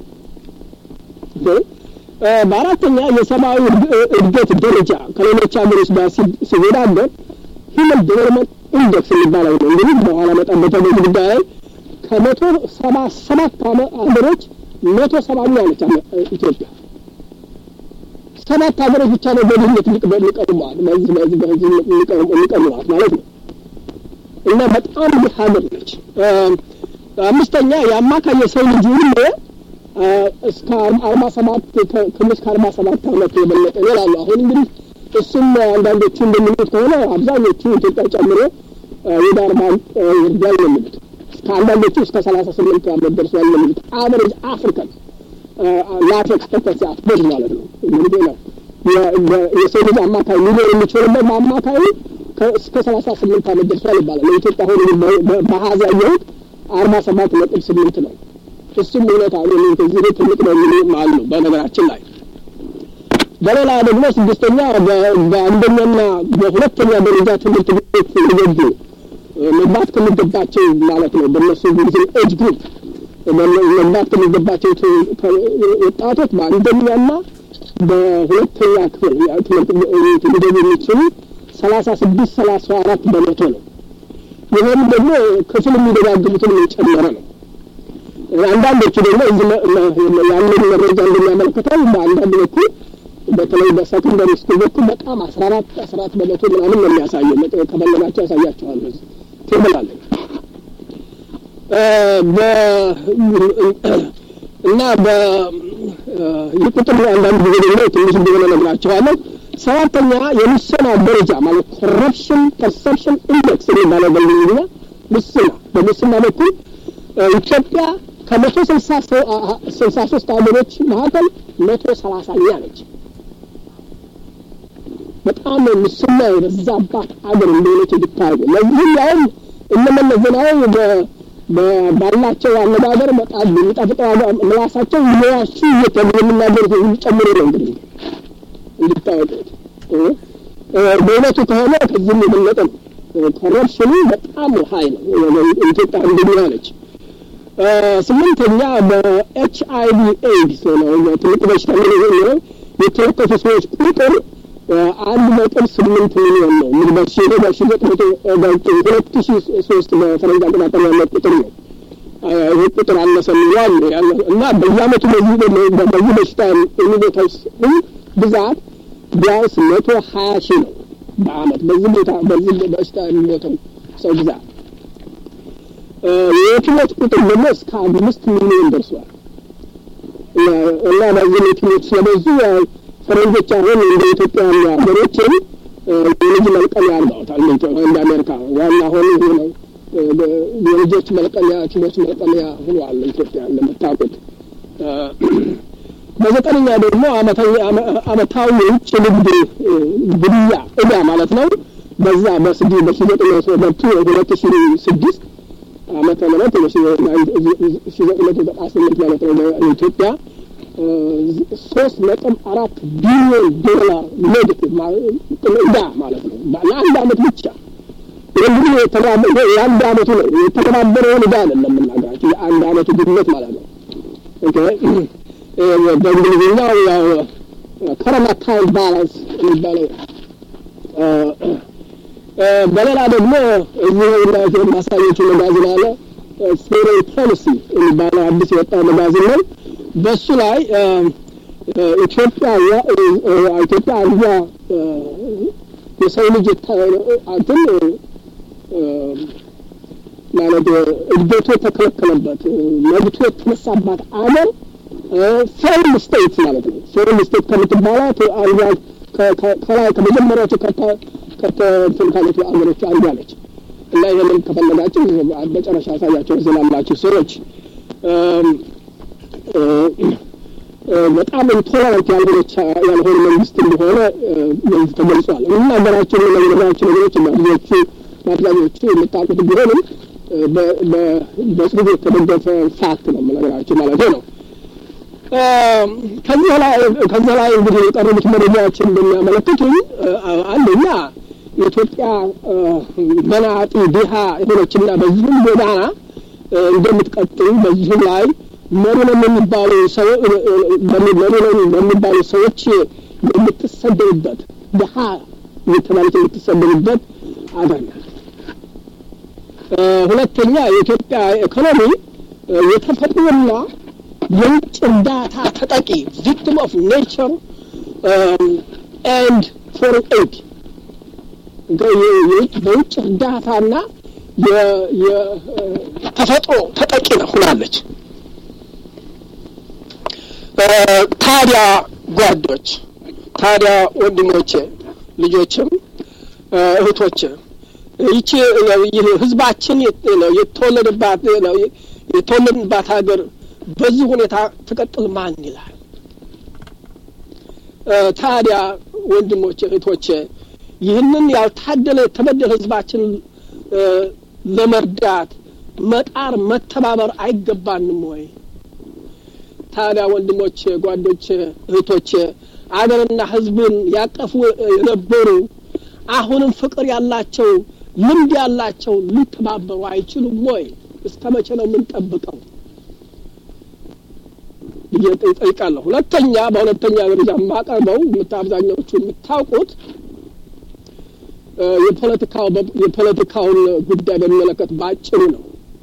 በአራተኛ የሰብአዊ እድገት ደረጃ ከሌሎች ሀገሮች ጋር ሲወዳደር ሂውመን ዴቨሎፕመንት ኢንዴክስ የሚባለው ነው። እንግዲህ በኋላ መጣበተ በዚህ ጉዳይ ላይ ከመቶ ሰባ ሰባት ሀገሮች መቶ ሰባኛ ነች ኢትዮጵያ። ሰባት ሀገሮች ብቻ ነው በድህነት ሊቀርሟት በዚህ በዚህ በዚህ ሊቀርሟት ማለት ነው። እና በጣም ድሃ ሀገር ነች። አምስተኛ የአማካይ የሰው ልጅ ሁሉ እስከ አርባ ሰባት ትንሽ ከአርባ ሰባት አመት የበለጠ ይላሉ። አሁን እንግዲህ እሱም አንዳንዶቹ እንደሚሉት ከሆነ አብዛኞቹ ኢትዮጵያ ጨምሮ ወደ አርባ ይርዳል ነው የሚሉት። ከአንዳንዶቹ እስከ ሰላሳ ስምንት አመት ደርሷል ነው የሚሉት። አቨሬጅ አፍሪካን ላይፍ ኤክስፔክታንሲ አትቦት ማለት ነው እንግዲህ ነው የሰው ልጅ አማካይ ሊኖር የሚችልበት በአማካዩ እስከ ሰላሳ ስምንት አመት ደርሷል ይባላል። ለኢትዮጵያ አሁን በሀዛ ያየሁት አርባ ሰባት ነጥብ ስምንት ነው። እሱም እውነት አሉ ከዚህ ቤት ትልቅ ነው የሚሉ አሉ። በነገራችን ላይ በሌላ ደግሞ ስድስተኛ በአንደኛና በሁለተኛ ደረጃ ትምህርት ቤት ሊገቡ መግባት ከሚገባቸው ማለት ነው በእነሱ ጊዜ ኤጅ ግሩፕ መግባት ከሚገባቸው ወጣቶች በአንደኛና በሁለተኛ ክፍል ትምህርት ቤት ሊገቡ የሚችሉ ሰላሳ ስድስት ሰላሳ አራት በመቶ ነው። ይህም ደግሞ ክፍል የሚደጋግሙትን የጨመረ ነው። አንዳንዶቹ ደግሞ ያንን መረጃ እንደሚያመለክተው በአንዳንድ በኩል በተለይ በሰከንደሪ ስኩል በኩል በጣም አስራ አራት አስራ አራት በመቶ ምናምን ነው የሚያሳየው። ከፈለጋቸው ያሳያቸዋል። በዚህ ቴብል አለ እና ይህ ቁጥር አንዳንድ ጊዜ ደግሞ ትንሽ እንደሆነ ነግራቸዋለሁ። ሰባተኛ የሙስና ደረጃ ማለት ኮረፕሽን ፐርሰፕሽን ኢንዴክስ የሚባለው በእንግሊዝኛ ሙስና በሙስና በኩል ኢትዮጵያ ከመቶ ስልሳ ስልሳ ሶስት ሀገሮች መካከል መቶ ሰላሳኛ ነች። በጣም ሙስና የበዛባት አገር እንደሆነች እንድታርጉ ለዚህም ያውም እነ መለስ ዜናዊ ባላቸው አነጋገር በጣም የሚጣፍጠው ምላሳቸው ሊያሹ እየተሉ የሚናገሩት የሚጨምሩ ነው እንግዲህ እንድታወቁት በእውነቱ ከሆነ ከዚህም የበለጠ ነው። ኮረፕሽኑ በጣም ሀይ ነው። ኢትዮጵያ አንደኛ ነች። ስምንተኛ በኤች አይ ቪ ኤድስ ነው ትልቅ በሽታ የሚለው የተለከፉ ሰዎች ቁጥር አንድ ነጥብ ስምንት ሚሊዮን ነው። እንግዲህ በሺ በሺ ዘጠኝ ሁለት ሺ ሶስት በፈረንጅ አቆጣጠር ያለ ቁጥር ነው። ይህ ቁጥር አነሰ የሚለው እና በየአመቱ በዚህ በዚህ በሽታ የሚሞተው ብዛት ቢያንስ መቶ ሀያ ሺህ ነው በአመት በዚህ ቦታ በዚህ በሽታ የሚሞተው ሰው ብዛት የየቲሞች ቁጥር ደግሞ እስከ አምስት ሚሊዮን ደርሷል እና በዚህ የቲሞች ስለበዙ ፈረንጆች አሁን እንደ ኢትዮጵያ ያሉ ሀገሮችን የልጅ መልቀሚያ አድርገውታል። እንደ አሜሪካ ዋና ሆኑ ይሄ ነው የልጆች መልቀሚያ ቲሞች መልቀሚያ ሆኗል ኢትዮጵያ እንደምታውቁት። በዘጠነኛ ደግሞ አመታዊ የውጭ ንግድ ግብያ እዳ ማለት ነው። በዛ በስዲ በሺ ዘጠኝ መቶ ሁለት ሺ ስድስት ዓመተ ምህረት ሺ ዘጠኝ መቶ ዘጠና ስምንት ማለት ነው የኢትዮጵያ ሶስት ነጥብ አራት ቢሊዮን ዶላር ኔጌቲቭ እዳ ማለት ነው ለአንድ አመት ብቻ። እንግዲህ የአንድ አመቱ ነው የተተባበረውን እዳ አይደለም የምናገራቸው የአንድ አመቱ ግምት ማለት ነው። በእንግሊዝኛው ያው ከረንት አካውንት ባላንስ የሚባለው በሌላ ደግሞ እዚህ ማሳዮቹ መጋዘን አለ ፎሬን ፖሊሲ የሚባለው አዲስ የወጣው መጋዘን ነው። በሱ ላይ ኢትዮጵያ ኢትዮጵያ አንዷ የሰው ልጅ እንትን ማለት እድገቱ የተከለከለበት መብቱ የተነሳባት አገር ፌርም ስቴት ማለት ነው። ፌርም ስቴት ከምትባላት አንዷ ከላይ ከመጀመሪያዎቹ ከእንትን ካሉት አገሮች አንዷ ነች እና ይህንን ከፈለጋችሁ መጨረሻ ያሳያቸው ዝላላችሁ ሰዎች በጣም ኢንቶለራንት ያልሆነች ያልሆነ መንግስት እንደሆነ በዚህ ተገልጿል። የምናገራቸው የምናገራቸው ነገሮች እና ብዙዎቹ በአብዛኞቹ የምታውቁት ቢሆንም በጽሁፍ የተደገፈ ፋክት ነው የምነግራቸው ማለት ነው። ከዚህ ላይ ከዚህ ላይ እንግዲህ የቀረቡት መረጃዎች እንደሚያመለክቱኝ አንደኛ የኢትዮጵያ መናጢ ድሃ የሆነችና በዚህም ጎዳና እንደምትቀጥል በዚህም ላይ መሪነን የሚባሉ ሰው መሪነን የሚባሉ ሰዎች የምትሰደቡበት ድሀ የተባሉት የምትሰደቡበት አገር ናት። ሁለተኛ የኢትዮጵያ ኢኮኖሚ የተፈጥሮና የውጭ እርዳታ ተጠቂ ቪክቲም ኦፍ ኔቸር ኤንድ ፎሬን ኤድ በውጭ እርዳታና የተፈጥሮ ተጠቂ ነው ሆናለች። ታዲያ ጓዶች፣ ታዲያ ወንድሞቼ፣ ልጆችም እህቶቼ ይቺ ህዝባችን የተወለደባት የተወለድንባት ሀገር በዚህ ሁኔታ ትቀጥል ማን ይላል? ታዲያ ወንድሞቼ፣ እህቶቼ ይህንን ያልታደለ የተበደለ ህዝባችን ለመርዳት መጣር መተባበር አይገባንም ወይ? ታዲያ ወንድሞቼ፣ ጓዶቼ፣ እህቶቼ አገርና ህዝብን ያቀፉ የነበሩ አሁንም ፍቅር ያላቸው ልምድ ያላቸው ሊተባበሩ አይችሉም ወይ? እስከ መቼ ነው የምንጠብቀው ብዬ ጠይቃለሁ። ሁለተኛ በሁለተኛ ደረጃ የማቀርበው አብዛኛዎቹ የምታውቁት የፖለቲካው የፖለቲካውን ጉዳይ በሚመለከት ባጭሩ ነው።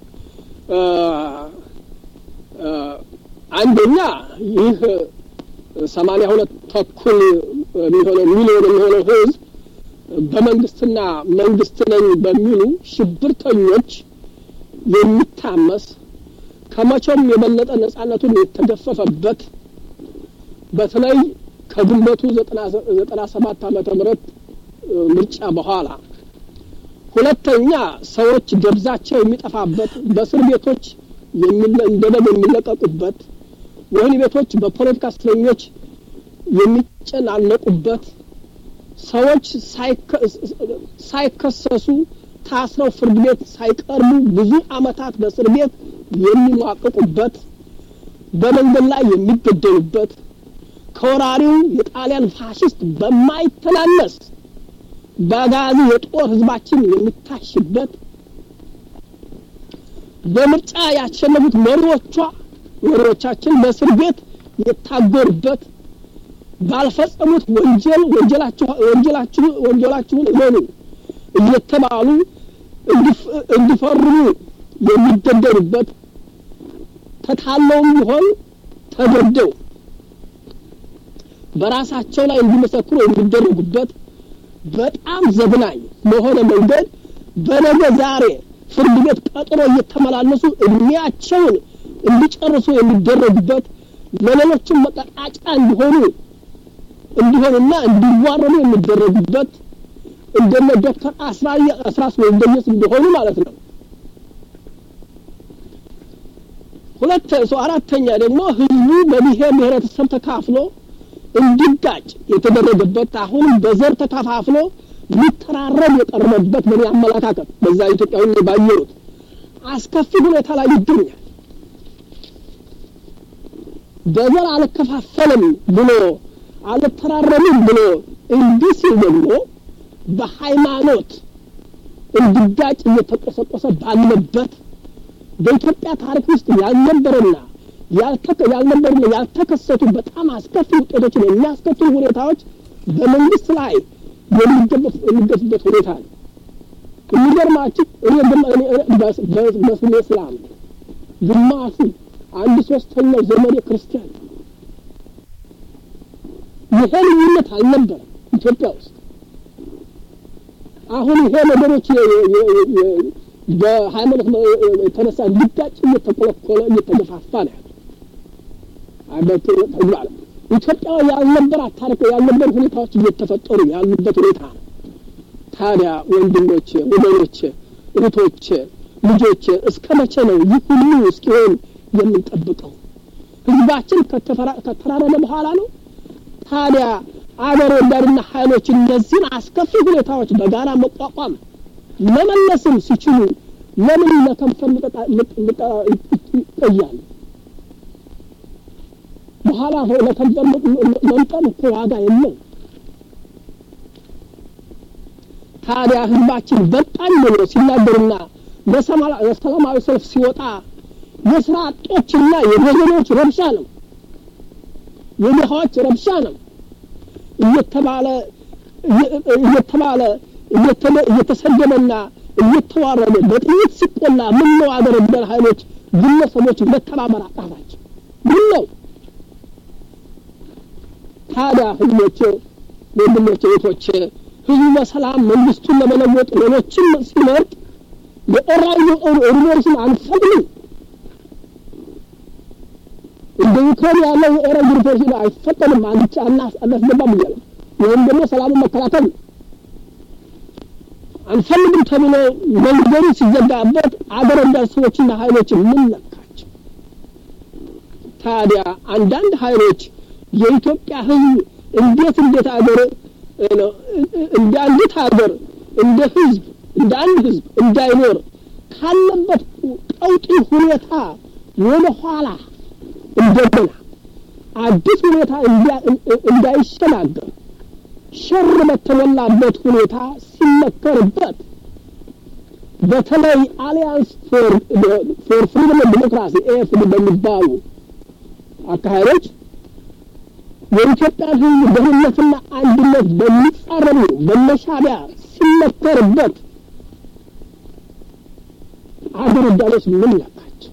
አንደኛ ይህ ሰማንያ ሁለት ተኩል የሚሆነው ሚሊዮን የሚሆነው ህዝብ በመንግስትና መንግስት ነኝ በሚሉ ሽብርተኞች የሚታመስ ከመቼም የበለጠ ነጻነቱን የተገፈፈበት በተለይ ከግንቦቱ ዘጠና ሰባት ዓመተ ምህረት ምርጫ በኋላ ሁለተኛ ሰዎች ደብዛቸው የሚጠፋበት በእስር ቤቶች እንደ በግ የሚለቀቁበት ወህኒ ቤቶች በፖለቲካ እስረኞች የሚጨናነቁበት ሰዎች ሳይከሰሱ ታስረው ፍርድ ቤት ሳይቀርቡ ብዙ ዓመታት በእስር ቤት የሚሟቅቁበት በመንገድ ላይ የሚገደሉበት ከወራሪው የጣሊያን ፋሽስት በማይተናነስ በጋዚ የጦር ህዝባችን የሚታሽበት በምርጫ ያሸነፉት መሪዎቿ መሪዎቻችን በእስር ቤት የታጎሩበት ባልፈጸሙት ወንጀል ወንጀላችሁ ወንጀላችሁ ወንጀላችሁን እመኑ እየተባሉ እንዲፈርሙ የሚገደሉበት ተታለውም ቢሆን ተገደው በራሳቸው ላይ እንዲመሰክሩ የሚደረጉበት በጣም ዘግናኝ በሆነ መንገድ በነገ ዛሬ ፍርድ ቤት ቀጥሮ እየተመላለሱ እድሜያቸውን እንዲጨርሱ የሚደረጉበት ለሌሎችም መቀጣጫ እንዲሆኑ እንዲሆኑና እንዲዋረዱ የሚደረጉበት እንደነ ዶክተር አስራስ ወልደየስ እንዲሆኑ ማለት ነው። ሁለት ሰው አራተኛ ደግሞ ህዝቡ በብሔር ብሔረተሰብ ተካፍሎ እንዲጋጭ የተደረገበት አሁንም በዘር ተከፋፍሎ ሊተራረብ የቀረበበት በእኔ አመለካከት በዛ ኢትዮጵያዊ ባየሩት አስከፊ ሁኔታ ላይ ይገኛል። በዘር አልከፋፈልም ብሎ አልተራረምም ብሎ እንዲህ ሲል ደግሞ በሃይማኖት እንዲጋጭ እየተቆሰቆሰ ባለበት በኢትዮጵያ ታሪክ ውስጥ ያልነበረና ያልነበሩና ያልተከሰቱ በጣም አስከፊ ውጤቶችን የሚያስከትሉ ሁኔታዎች በመንግስት ላይ የሚገፉበት ሁኔታ ነው። የሚገርማችሁ እኔ በስሜ እስላም ግማሹ አንድ ሶስተኛው ዘመኔ ክርስቲያን ይሄ ልዩነት አልነበረም ኢትዮጵያ ውስጥ። አሁን ይሄ ነገሮች በሃይማኖት የተነሳ እንዲጋጭ እየተቆለቆለ እየተገፋፋ ነው ያለው ተግባር ኢትዮጵያ ያልነበራት ታሪክ ያልነበሩ ሁኔታዎች እየተፈጠሩ ያሉበት ሁኔታ ነው። ታዲያ ወንድሞቼ፣ ወገኖቼ፣ እህቶቼ፣ ልጆቼ እስከ መቼ ነው ይህ ሁሉ እስኪሆን የምንጠብቀው? ህዝባችን ከተራረመ በኋላ ነው። ታዲያ አገር ወዳድና ኃይሎች እነዚህን አስከፊ ሁኔታዎች በጋራ መቋቋም መመለስም ሲችሉ ለምን ለከንፈር ይቆያሉ? በኋላ ለከንፈር መምጠን እኮ ዋጋ የለው። ታዲያ ህዝባችን በጣም ብሎ ሲናገርና ለሰላማዊ ሰልፍ ሲወጣ የስራ አጦችና የደዘኖች ረብሻ ነው፣ የድሃዎች ረብሻ ነው እየተባለ እየተባለ እየተሰደበና እየተዋረደ በጥይት ሲቆላ ምን ነው አገር ወዳድ ኃይሎች ግለሰቦች መተባበር አቃታቸው? ምን ነው ታዲያ ህዝቦች፣ ወንድሞች፣ እህቶች ህዝቡ በሰላም መንግስቱን ለመለወጥ ሌሎችን ሲመርጥ የኦራዩ ሪቮሉሽን አንፈቅድም። እንደ ዩክሬን ያለው የኦራዩ ሪቮሉሽን አይፈቀድም፣ አንቻ አናስገባም እያለ ይህም ደግሞ ሰላሙን መከላከል ነው። አንፈልግም ተብሎ መንገዱ ሲዘጋበት አገር ወዳድ ሰዎችና ሀይሎች ምን ነካቸው? ታዲያ አንዳንድ ሀይሎች የኢትዮጵያ ህዝብ እንዴት እንዴት አገር እንደ አንዲት ሀገር እንደ ህዝብ እንደ አንድ ህዝብ እንዳይኖር ካለበት ቀውጢ ሁኔታ ወደ ኋላ እንደገና አዲስ ሁኔታ እንዳይሸጋገር ሸር በተሞላበት ሁኔታ ሲመከርበት በተለይ አሊያንስ ፎር ፍሪደም ዲሞክራሲ ኤፍዲ በሚባሉ አካሄዶች የኢትዮጵያን ህዝብ ደህንነትና አንድነት በሚጻረሩ በመሻቢያ ሲመከርበት አገር ወዳዶች ምን ነካቸው?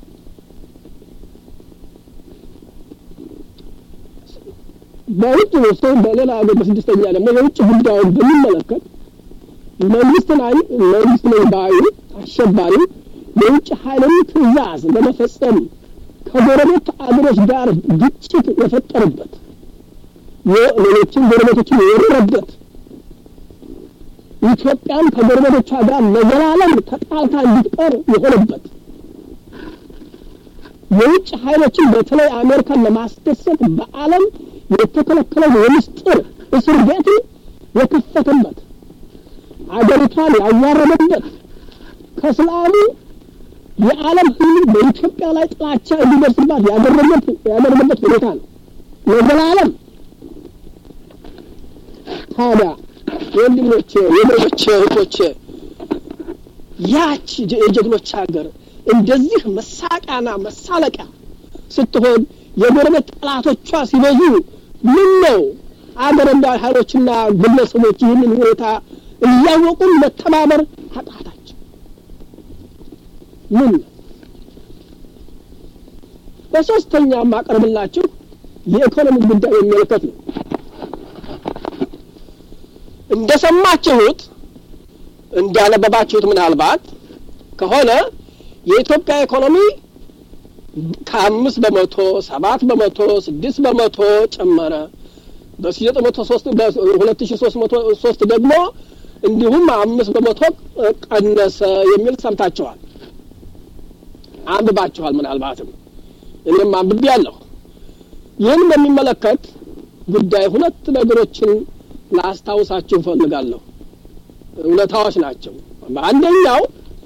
በውጭ ሰው በሌላ ሀገር በስድስተኛ ደግሞ የውጭ ጉዳዩን በሚመለከት መንግስት ላይ መንግስት ነኝ ባዩ አሸባሪ የውጭ ኃይልን ትዕዛዝ ለመፈጸም ከጎረቤት አገሮች ጋር ግጭት የፈጠረበት ሌሎችን ጎረቤቶችን የወረረበት ኢትዮጵያን ከጎረቤቶቿ ጋር ለዘላለም ተጣልታ እንድትቀር የሆነበት የውጭ ኃይሎችን በተለይ አሜሪካን ለማስደሰት በዓለም የተከለከለው የምስጢር እስር ቤት የከፈተበት አገሪቷ ራሷን ያዋረደበት ከእስላሙ የዓለም ሕዝብ በኢትዮጵያ ላይ ጥላቻ እንዲደርስባት ያደረገበት ያደረገበት ሁኔታ ነው ለዘላለም። ታዲያ ወንድሞቼ፣ ወገኖቼ፣ እህቶቼ ያች የጀግኖች ሀገር እንደዚህ መሳቂያና መሳለቂያ ስትሆን የጎረቤት ጠላቶቿ ሲበዙ ምን ነው አገር ወዳድ ኃይሎችና ግለሰቦች ይህንን ሁኔታ እያወቁን መተባበር አቃታቸው? ምን ነው? በሶስተኛ የማቀርብላችሁ የኢኮኖሚ ጉዳይ የሚመለከት ነው። እንደሰማችሁት እንዳነበባችሁት ምናልባት ከሆነ የኢትዮጵያ ኢኮኖሚ ከአምስት በመቶ ሰባት በመቶ ስድስት በመቶ ጨመረ። በሺ ዘጠኝ መቶ ሶስት በሁለት ሺ ሶስት መቶ ሶስት ደግሞ እንዲሁም አምስት በመቶ ቀነሰ የሚል ሰምታችኋል፣ አንብባችኋል። ምናልባትም እኔም አንብቤያለሁ። ይህን በሚመለከት ጉዳይ ሁለት ነገሮችን ላስታውሳችሁ እፈልጋለሁ። እውነታዎች ናቸው። በአንደኛው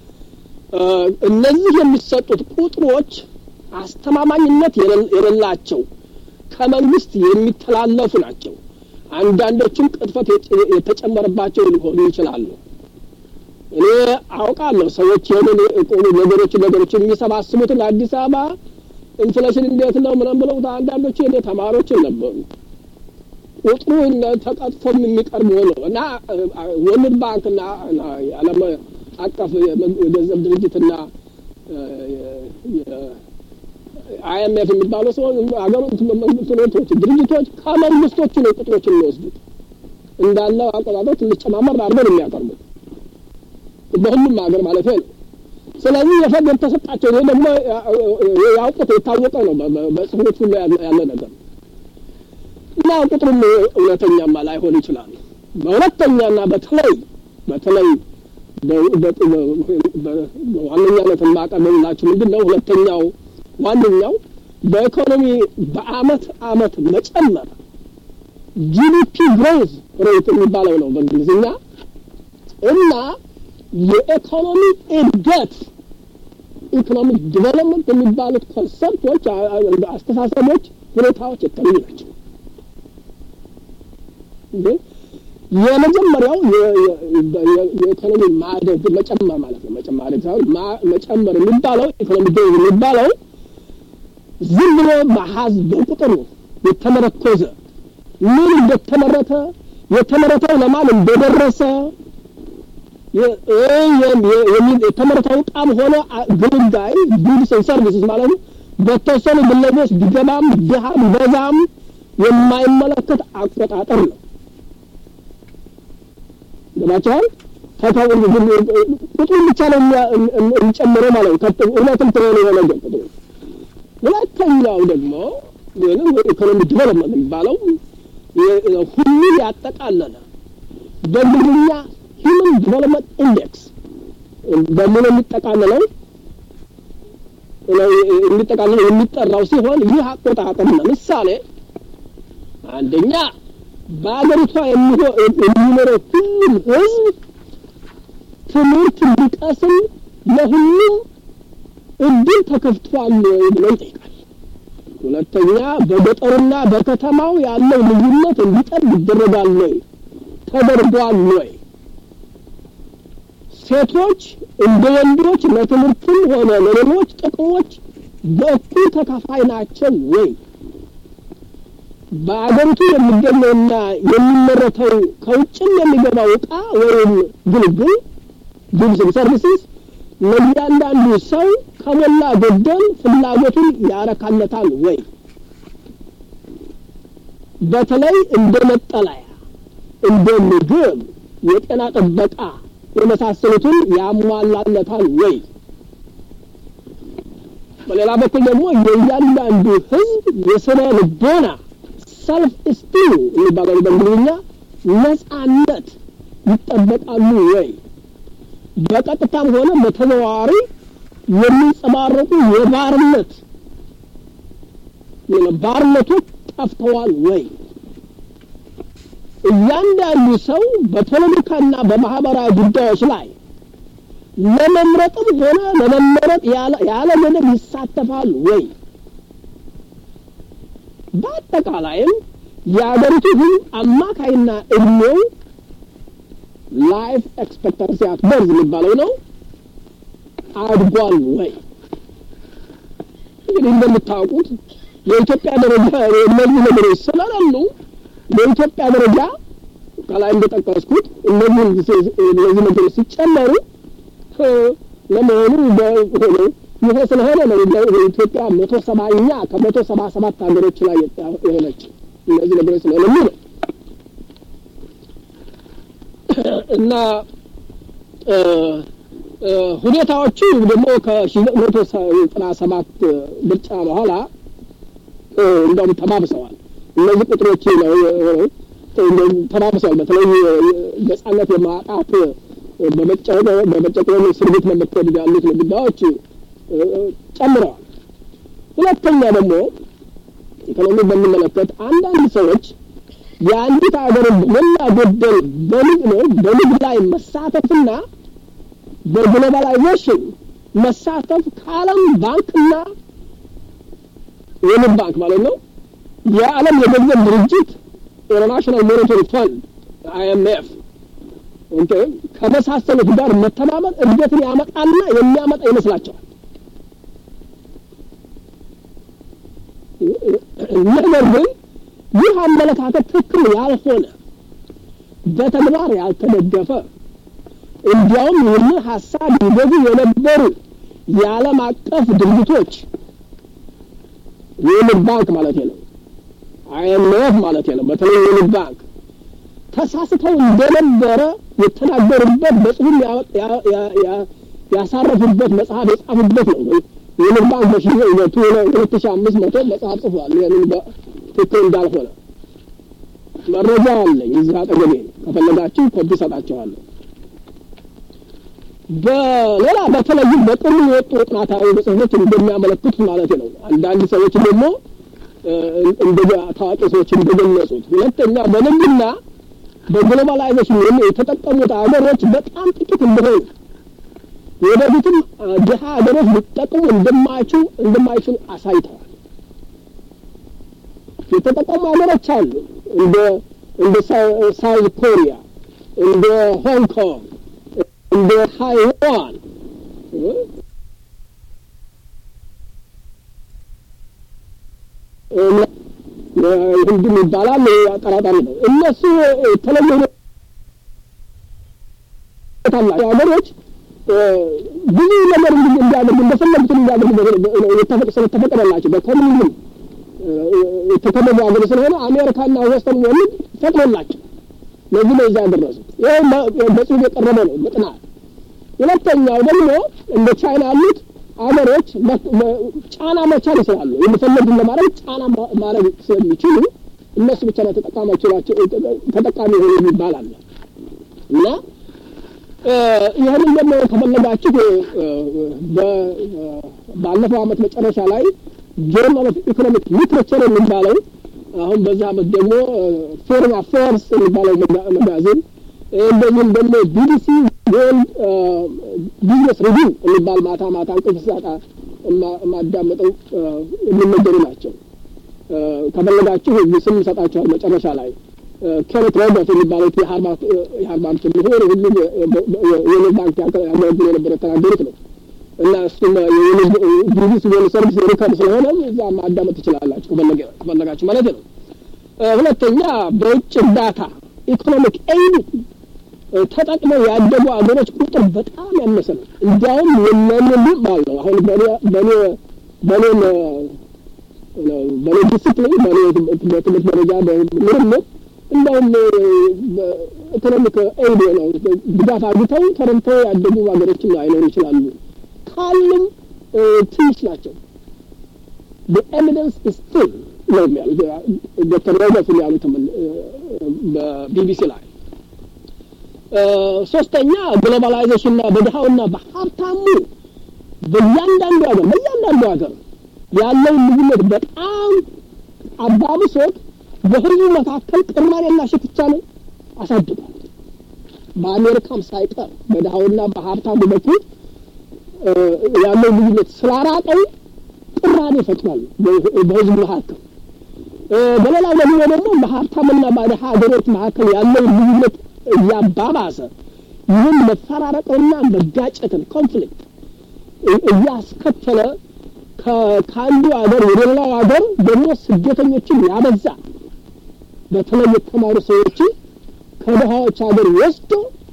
እነዚህ የሚሰጡት ቁጥሮች አስተማማኝነት የሌላቸው ከመንግስት የሚተላለፉ ናቸው። አንዳንዶቹም ቅጥፈት የተጨመረባቸው ሊሆኑ ይችላሉ። እኔ አውቃለሁ ሰዎች ይህንን ነገሮችን ነገሮች የሚሰባስቡትን አዲስ አበባ ኢንፍሌሽን እንዴት ነው ምናምን ብለው አንዳንዶቹ የኔ ተማሪዎችን ነበሩ። ቁጥሩ ተቀጥፎም የሚቀርብ ሆኖ እና ወርልድ ባንክና የዓለም አቀፍ የገንዘብ ድርጅትና አይኤምኤፍ የሚባሉ ሲሆን ሀገሩ እንትኖች ድርጅቶች ከመንግስቶቹ ነው ቁጥሮችን የሚወስዱት እንዳለው አቆጣጠር ትንሽ ጨማመር አድርገው ነው የሚያቀርቡት በሁሉም ሀገር ማለት ነው። ስለዚህ የፈግ የተሰጣቸው ይሄ ደግሞ ያውቁት የታወቀ ነው፣ በጽሁፎች ሁሉ ያለ ነገር እና ቁጥሩም እውነተኛማ ላይሆን ይችላል። በሁለተኛና በተለይ በተለይ በዋነኛነት የማቀርብላችሁ ምንድን ነው? ሁለተኛው ዋነኛው በኢኮኖሚ በአመት አመት መጨመር ጂዲፒ ግሮዝ ሬት የሚባለው ነው በእንግሊዝኛ እና የኢኮኖሚ እድገት ኢኮኖሚክ ዲቨሎፕመንት የሚባሉት ኮንሰፕቶች፣ አስተሳሰቦች፣ ሁኔታዎች የተለዩ ናቸው። የመጀመሪያው የኢኮኖሚ ማደግ መጨመር ማለት ነው። መጨመር ሳይሆን መጨመር የሚባለው ኢኮኖሚ ግሮዝ የሚባለው ዝም ብሎ በሀዝ በቁጥር የተመረኮዘ ምን እንደተመረተ የተመረተው ለማን እንደደረሰ የተመረተው ዕቃም ሆነ ግልጋይ ጉድስ ሰርቪስስ ማለት ነው በተወሰኑ ግለሰቦች ቢገባም ድሃም በዛም የማይመለከት አቆጣጠር ነው። ገባቸዋል። ቁጥሩ ብቻ ነው የሚጨምረው ማለት ነው። እውነትም ትሆነ የሆነ ግን ቁጥሩ ሁለተኛው ደግሞ ወይም ኢኮኖሚ ዲቨሎፕመንት የሚባለው ሁሉን ያጠቃለለ በእንግሊዝኛ ሂውመን ዲቨሎፕመንት ኢንዴክስ በምን የሚጠቃለለው የሚጠቃለለው የሚጠራው ሲሆን ይህ አቆጣጠር ለምሳሌ አንደኛ በአገሪቷ የሚኖረው ሁሉም ሕዝብ ትምህርት እንዲቀስም ለሁሉም እድል ተከፍቷል ብሎ ይጠይቃል። ሁለተኛ በገጠሩና በከተማው ያለው ልዩነት እንዲጠብ ይደረጋል ወይ ተደርጓል ወይ? ሴቶች እንደ ወንዶች ለትምህርትም ሆነ ለሌሎች ጥቅሞች በእኩል ተካፋይ ናቸው ወይ? በአገሪቱ የሚገኘውና የሚመረተው ከውጭም የሚገባው ዕቃ ወይም ግልግል ጉድስን ሰርቪስስ ለእያንዳንዱ ሰው ከሞላ ጎደል ፍላጎቱን ያረካለታል ወይ? በተለይ እንደ መጠለያ፣ እንደ ምግብ፣ የጤና ጥበቃ የመሳሰሉትን ያሟላለታል ወይ? በሌላ በኩል ደግሞ የእያንዳንዱ ሕዝብ የስነ ልቦና ሰልፍ ስቲም የሚባለው በእንግሊዝኛ ነጻነት ይጠበቃሉ ወይ? በቀጥታም ሆነ በተዘዋዋሪ የሚንጸባረቁ የባርነት ባርነቶች ጠፍተዋል ወይ? እያንዳንዱ ሰው በፖለቲካና በማህበራዊ ጉዳዮች ላይ ለመምረጥም ሆነ ለመመረጥ ያለ ገደብ ይሳተፋሉ ወይ? በአጠቃላይም የአገሪቱ ህዝብ አማካይና እድሜው ላይፍ ኤክስፔክታንሲ አት በርዝ የሚባለው ነው አድጓል ወይ? እንግዲህ እንደምታውቁት የኢትዮጵያ ደረጃ እነዚህ ነገሮች ስለሌሉ በኢትዮጵያ ደረጃ ከላይ እንደጠቀስኩት እነዚህ እነዚህ ነገሮች ሲጨመሩ ለመሆኑ በሆነ ይሄ ስለሆነ ነው ኢትዮጵያ መቶ ሰባኛ ከመቶ ሰባ ሰባት ሀገሮች ላይ የሆነች እነዚህ ነገሮች ስለሌሉ ነው እና ሁኔታዎቹ ደግሞ ከሺ መቶ ዘጠና ሰባት ምርጫ በኋላ እንደውም ተባብሰዋል። እነዚህ ቁጥሮች ተባብሰዋል። በተለይ ነጻነት የማጣት በመጨቆን እስር ቤት መመከድ ያሉት ጉዳዮች ጨምረዋል። ሁለተኛ ደግሞ ኢኮኖሚ በሚመለከት አንዳንድ ሰዎች የአንዲት ሀገርን በሞላ ጎደል በንግድ ነው በንግድ ላይ መሳተፍና በግሎባላይዜሽን መሳተፍ ከዓለም ባንክና የንግድ ባንክ ማለት ነው የዓለም የገንዘብ ድርጅት ኢንተርናሽናል ሞኔታሪ ፈንድ አይኤምኤፍ ከመሳሰሉት ጋር መተማመን እድገትን ያመጣልና የሚያመጣ ይመስላቸዋል። ነገር ግን ይህ አመለካከት ትክክል ያልሆነ በተግባር ያልተደገፈ እንዲያውም ይህንን ሀሳብ ይገዙ የነበሩ የዓለም አቀፍ ድርጅቶች የንግድ ባንክ ማለት ነው፣ አይኤምኤፍ ማለት ነው። በተለይ የንግድ ባንክ ተሳስተው እንደነበረ የተናገሩበት በጽሁፍ ያሳረፉበት መጽሐፍ የጻፉበት ነው። የንግድ ባንክ በሺ ሁለት ሺ አምስት መቶ መጽሐፍ ጽፏል። ይህንን ትክክል እንዳልሆነ መረጃ አለኝ እዚህ አጠገቤ ከፈለጋችሁ ኮፒ ሰጣችኋለሁ። በሌላ በተለይም በቅርቡ የወጡ ጥናታዊ ጽሁፎች እንደሚያመለክቱት ማለት ነው። አንዳንድ ሰዎች ደግሞ እንደ ታዋቂ ሰዎች እንደገለጹት፣ ሁለተኛ በንግድና በግሎባላይዜሽን ወይም የተጠቀሙት ሀገሮች በጣም ጥቂት እንደሆኑ ወደፊትም ድሀ ሀገሮች ሊጠቅሙ እንደማይችሉ እንደማይችሉ አሳይተዋል። የተጠቀሙ ሀገሮች አሉ እንደ እንደ ሳውዝ ኮሪያ፣ እንደ ሆንግ ኮንግ፣ እንደ ታይዋን ህንድም ይባላል አጠራጣሪ ነው። እነሱ የተለየ ታላቸው ሀገሮች ብዙ ነገር እንዲያደርጉ እንደፈለጉት እንዲያደርጉ ስለተፈቀደላቸው በኮሚኒዝም የተከበቡ ሀገር ስለሆነ አሜሪካና ወስተርን ወርልድ ፈቅዶላቸው ለዚህ ነው እዛ ያደረሱት። ይህ በጽሁፍ የቀረበ ነው በጥናት። ሁለተኛው ደግሞ እንደ ቻይና ያሉት ሀገሮች ጫና መቻል ይችላሉ። የሚፈለጉትን ለማድረግ ጫና ማድረግ ስለሚችሉ እነሱ ብቻ ነው ተጠቃሚዎች ናቸው ተጠቃሚ ሆኑ የሚባል አለ እና ይህንን ደግሞ ከፈለጋችሁ ባለፈው አመት መጨረሻ ላይ ጆርናል ኦፍ ኢኮኖሚክ ሊትሬቸር የሚባለው አሁን በዚህ አመት ደግሞ ፎሬን አፌርስ የሚባለው መጋዚን እንደዚህም ደግሞ ቢቢሲ ወርልድ ቢዝነስ ሪቪው የሚባል ማታ ማታ እንቅልፍ ሳጣ የማዳመጠው የሚነገሩ ናቸው። ከፈለጋችሁ ስም ሰጣችኋል መጨረሻ ላይ ኬኔት ሮበርት የሚባሉት የሃርቫርድ ምሁር ሁሉም የንግድ ባንክ ያገለግሉ የነበረ የተናገሩት ነው እና እሱም ቢቢሲ ወርልድ ሰርቪስ ሪከርድ ስለሆነ እዛ ማዳመጥ ትችላላችሁ ከፈለጋችሁ ማለት ነው። ሁለተኛ በውጭ እርዳታ ኢኮኖሚክ ኤይድ ተጠቅመው ያደጉ አገሮች ቁጥር በጣም ያነሰ ነው። እንዲያውም የለምንም አለው አሁን በኔ በኔ በኔ ዲስፕሊን በኔ በትምህርት ደረጃ ምርምር እንዲያውም ኢኮኖሚክ ኤይድ ነው ድጋፍ አግኝተው ተረድተው ያደጉ ሀገሮችም አይኖሩ ይችላሉ። ካሉም ትንሽ ናቸው። ኤቪደንስ ኢዝ ቲን ነው የሚያሉት ዶክተር ሮበርት ያሉት በቢቢሲ ላይ ሶስተኛ ግሎባላይዜሽንና በድሃውና በሀብታሙ በእያንዳንዱ ሀገር በእያንዳንዱ ሀገር ያለውን ልዩነት በጣም አባብሶት በህዝቡ መካከል ቅራኔና ሽኩቻ ነው አሳድጓል። በአሜሪካም ሳይቀር በድሀውና በሀብታሙ በኩል ያለው ልዩነት ስላራቀው ቅራኔ ፈጥሯል በህዝብ መካከል። በሌላው ደግሞ ደግሞ በሀብታምና በድሀ ሀገሮች መካከል ያለው ልዩነት እያባባሰ ይህን መፈራረቅንና መጋጨትን ኮንፍሊክት እያስከተለ ከአንዱ ሀገር ወደ ሌላው ሀገር ደግሞ ስደተኞችን ያበዛ በተለይ የተማሩ ሰዎችን ከድሃዎች ሀገር ወስዶ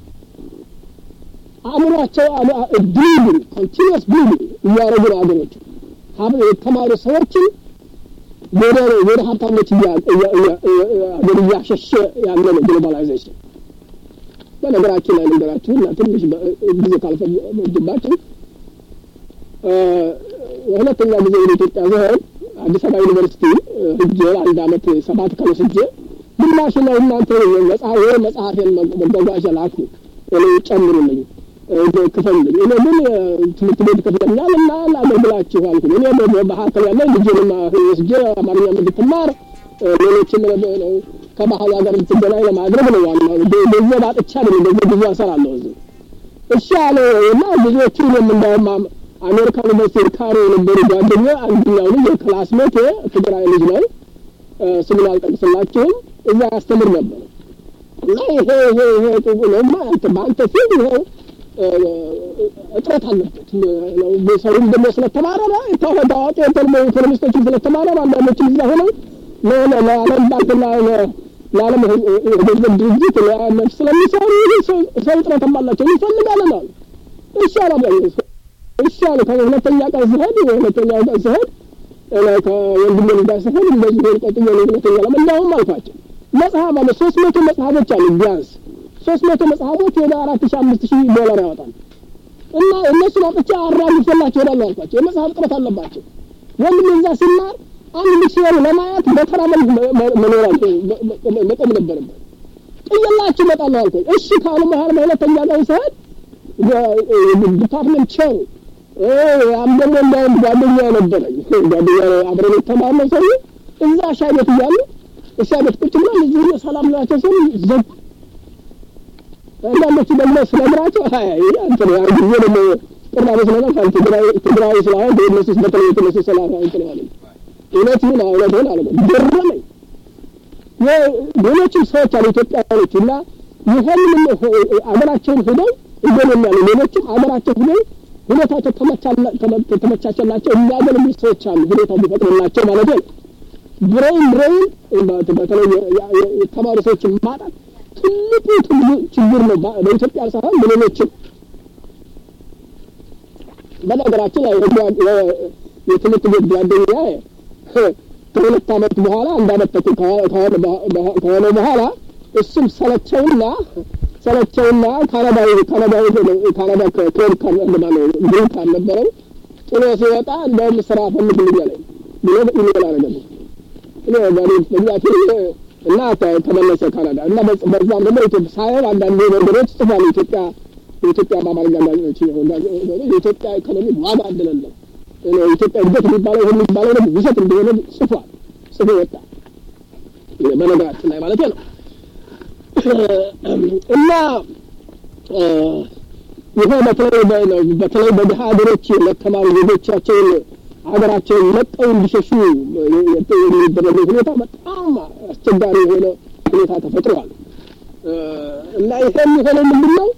አእምሯቸው ብሊዲንግ ኮንቲኒስ ብሊዲንግ እያደረጉ ነው ሀገሮች የተማሩ ሰዎችን ወደ ወደ ሀብታሞች ሀገር እያሸሸ ያለ ነው ግሎባላይዜሽን። በነገራችን ላይ ነገራችሁ እና ትንሽ ጊዜ ካልፈጅባችሁ ሁለተኛ ጊዜ ወደ ኢትዮጵያ ዘህን አዲስ አበባ ዩኒቨርሲቲ ህጄ አንድ አመት ሰባት ቀን ወስጄ ግማሽ ነው እናንተ መጽሐፍ ወይ መጽሐፌን መጓጓዣ ላኩ እኔ ጨምሩልኝ ክፈልልኝ እኔ ግን ትምህርት ቤት ከፍለኛል እና ላገልግላችሁ አልኩኝ እኔ በመካከል ያለ ልጅንም ወስጄ አማርኛ እንድትማር ሌሎችም ከባህሉ ሀገር እንድትገናኝ ለማድረግ ነው ዋናው ገንዘብ አጥቻ ነው ገንዘብ ብዙ እሰራለሁ እዚህ እሺ አለ እና ብዙዎቹ እኔም እንዳውም አሜሪካ ዩኒቨርሲቲ ካሮ የነበሩ ጓደኛ አንደኛው ልጅ የክላስሜት ትግራይ ልጅ ነው ስሙን አልጠቅስላችሁም እዛ ያስተምር ነበር እና ይሄ ይሄ ይሄ ጥቡ ነውማ አንተ በአንተ ፊልድ ይኸው እጥረት አለበት ሰውም ደግሞ ስለተማረረ ታዋቂ ኢኮኖሚስቶችም ስለተማረረ አንዳንዶችም እዛ ሆነው ለዓለም ባንክና ለዓለም የገንዘብ ድርጅት ለአይኤምኤፍ ስለሚሰሩ ሰው እጥረትም አላቸው እንፈልጋለን አሉ እሺ አላም እሺ አሉ ከሁለተኛ ቀን ስሄድ ሁለተኛው ቀን ስሄድ ከወንድሜ ጋር ስሄድ እንደዚህ ሆን ቀጥዬ ነው ሁለተኛ ለም እንዳውም አልኳቸው መጽሐፍ አለ ሶስት መቶ መጽሐፎች አሉ ቢያንስ ሶስት መቶ መጽሐፎች ወደ አራት ሺህ አምስት ሺህ ዶላር ያወጣል እና እነሱን አውጥቼ አራግፌላቸው እሄዳለሁ አልኳቸው የመጽሐፍ እጥረት አለባቸው ወንድሜ እዛ ሲማር አንድ ዲክሽነሪ ለማየት በተራ መኖር መቆም ነበረበት ጥየላችሁ እመጣለሁ አልኩኝ እሺ ካሉ በኋላ በሁለተኛ ቀን ስሄድ ዲፓርትመንት ቸሩ ያም ደግሞ እንዳውም ጓደኛ ነበረኝ ጓደኛ አብረን የተማርነው ሰው እዛ ሻይ ቤት እያሉ ሻይ ቤት ቁጭ ብለን እዚህ ሰላም ናቸው ሲሉ ዘጉ አንዳንዶቹ ደግሞ ስነግራቸው አንተ ያን ጊዜ ደግሞ ቅራኔ ስለነበር ትግራይ ትግራዊ ስለሆን በእነሱ በተለይ እነሱ ሰላም እንትን ማለት እውነት ይሁን እውነት ይሁን አለ ገረመኝ ሌሎችም ሰዎች አሉ ኢትዮጵያውያኖች እና ይህንን አገራቸውን ሂደው ይገናኛሉ ሌሎችም አገራቸው ሂደው ሁኔታቸው ተመቻቸላቸው የሚያገለግሉ ሰዎች አሉ ሁኔታው ቢፈቅድላቸው ማለት ነው ብሬን ብሬን በተለይ የተማሩ ሰዎችን ማጣት ትልቁ ችግር ነው በኢትዮጵያ ሳይሆን በሌሎችም በነገራችን ላይ የትምህርት ቤት ጓደኛ ከሁለት አመት በኋላ አንድ አመት ተኩል ከሆነ በኋላ እሱም ሰለቸውና ሰለቸውና ካናዳዊ ካናዳዊ ካናዳ ከክሬድ ካርድ ማለት ግሪን ካርድ ነበረው ጥሎ ሲወጣ እንደውም ስራ ፈልግልኝ አለኝ ብሎ ኢሜል አደረገልኝ እኔ በእግዚአብሔር እና ተመለሰ ካናዳ እና በዛም ደግሞ ኢትዮጵያ ሳየው አንዳንድ ነገሮች ጽፏል ኢትዮጵያ የኢትዮጵያ በአማርኛ ጋዜጦች የኢትዮጵያ ኢኮኖሚ ዋጋ እንደሌለው ኢትዮጵያ እድገት የሚባለው ይህ የሚባለው ደግሞ ውሸት እንደሆነ ጽፏል ጽፎ ወጣ በነገራችን ላይ ማለት ነው እና ይሄ በተለይ በተለይ በድሀ ሀገሮች ለተማሩ ዜጎቻቸውን ሀገራቸውን ለቀው እንዲሸሹ የሚደረገው ሁኔታ በጣም አስቸጋሪ የሆነ ሁኔታ ተፈጥሯል እና ይሄ የሚሆነው ምንድን ነው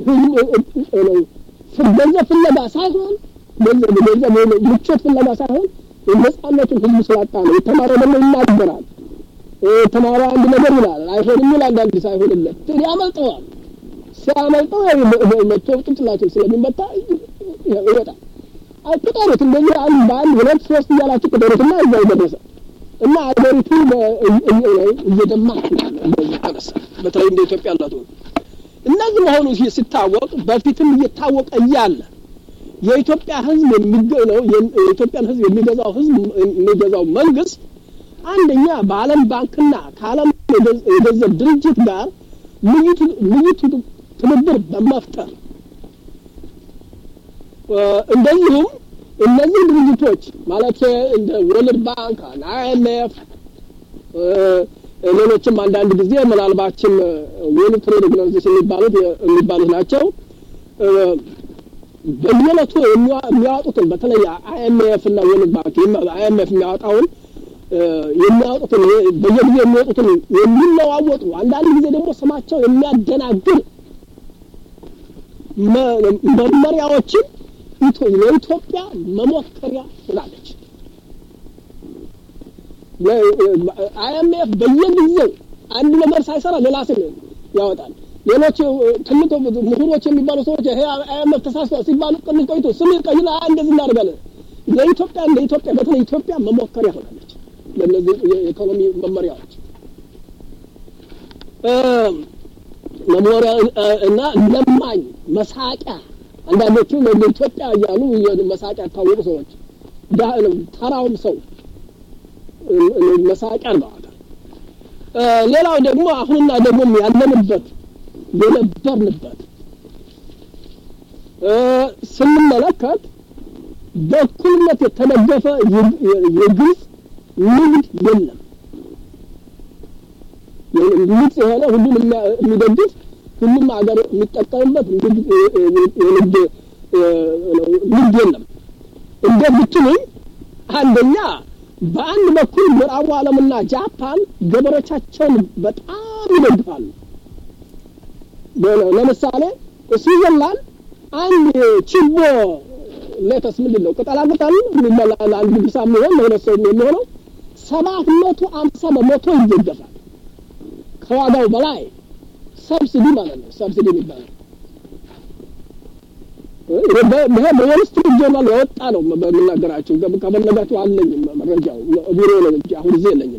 ገንዘብ ፍለጋ ሳይሆን ገንዘብ ምቾት ፍለጋ ሳይሆን ነጻነቱን ህዝቡ ስላጣ ነው የተማረ ደግሞ ይናገራል የተማረ አንድ ነገር ይላል አይሆንም ይላል አንዳንድ ሳይሆንለት ያመልጠዋል ሲያመልጠው መቶ ጭንቅላቱን ስለሚመታ ይወጣል ቁጠሩት እንደዚህ አንድ በአንድ ሁለት ሶስት እያላችሁ ቁጠሩትና እዛ ይደረሰ እና አገሪቱ እየደማች ተነሳ በተለይ እንደ ኢትዮጵያ ያላት እነዚህ መሆኑ ሲታወቅ በፊትም እየታወቀ እያለ የኢትዮጵያ ህዝብ የሚገነው የኢትዮጵያን ህዝብ የሚገዛው ህዝብ የሚገዛው መንግስት አንደኛ በዓለም ባንክና ከዓለም የገንዘብ ድርጅት ጋር ልዩ ትብብር በመፍጠር እንደዚሁም እነዚህ ድርጅቶች ማለት እንደ ወርልድ ባንክ አይኤምኤፍ ሌሎችም አንዳንድ ጊዜ ምናልባችም ወርልድ ትሬድ ኦርጋናይዜሽን የሚባሉት የሚባሉት ናቸው በየዕለቱ የሚያወጡትን በተለይ አይኤምኤፍ እና ወርልድ ባንክ አይኤምኤፍ የሚያወጣውን የሚያወጡትን በየጊዜ የሚወጡትን የሚለዋወጡ አንዳንድ ጊዜ ደግሞ ስማቸው የሚያደናግር መመሪያዎችን ለኢትዮጵያ መሞከሪያ ሆናለች። አይኤምኤፍ በየጊዜው አንድ ነገር ሳይሰራ ሌላ ስም ያወጣል። ሌሎች ትልቅ ምሁሮች የሚባሉ ሰዎች ይሄ አይኤምኤፍ ተሳስቷል ሲባሉ ቅንሽ ቆይቶ ስም ቀይና እንደዚህ እናደርጋለን። ለኢትዮጵያ ለኢትዮጵያ በተለይ ኢትዮጵያ መሞከሪያ ሆናለች። ለእነዚህ የኢኮኖሚ መመሪያዎች መሞሪያ እና ለማኝ መሳቂያ አንዳንዶቹ ኢትዮጵያ እያሉ መሳቂያ ያታወቁ ሰዎች ተራውም ሰው መሳቂያ አድርገዋታል። ሌላው ደግሞ አሁንና ደግሞ ያለንበት የነበርንበት ስንመለከት በእኩልነት የተደገፈ የግልጽ ንግድ የለም። ግልጽ የሆነ ሁሉም የሚደግፍ ሁሉም ሀገር የሚጠቀምበት የንግድ ንግድ የለም። እንደ ብትሉኝ አንደኛ በአንድ በኩል ምዕራቡ ዓለምና ጃፓን ገበሬዎቻቸውን በጣም ይደግፋሉ። ለምሳሌ ስዊዘርላንድ አንድ ችቦ ሌተስ ምንድን ነው ቅጠላቅጠል የሚበላ ለአንድ ግሳ የሚሆን ለሁለት ሰው የሚሆነው ሰባት መቶ አምሳ በመቶ ይደገፋል። ከዋጋው በላይ ሰብሲዲ ማለት ነው። ሰብሲዲ የሚባለው ይሄ በወል ስትሪት ጆርናል የወጣ ነው በምናገራቸው። ከፈለጋችሁ አለኝ መረጃው ቢሮ ነው እንጂ አሁን ጊዜ የለኝም።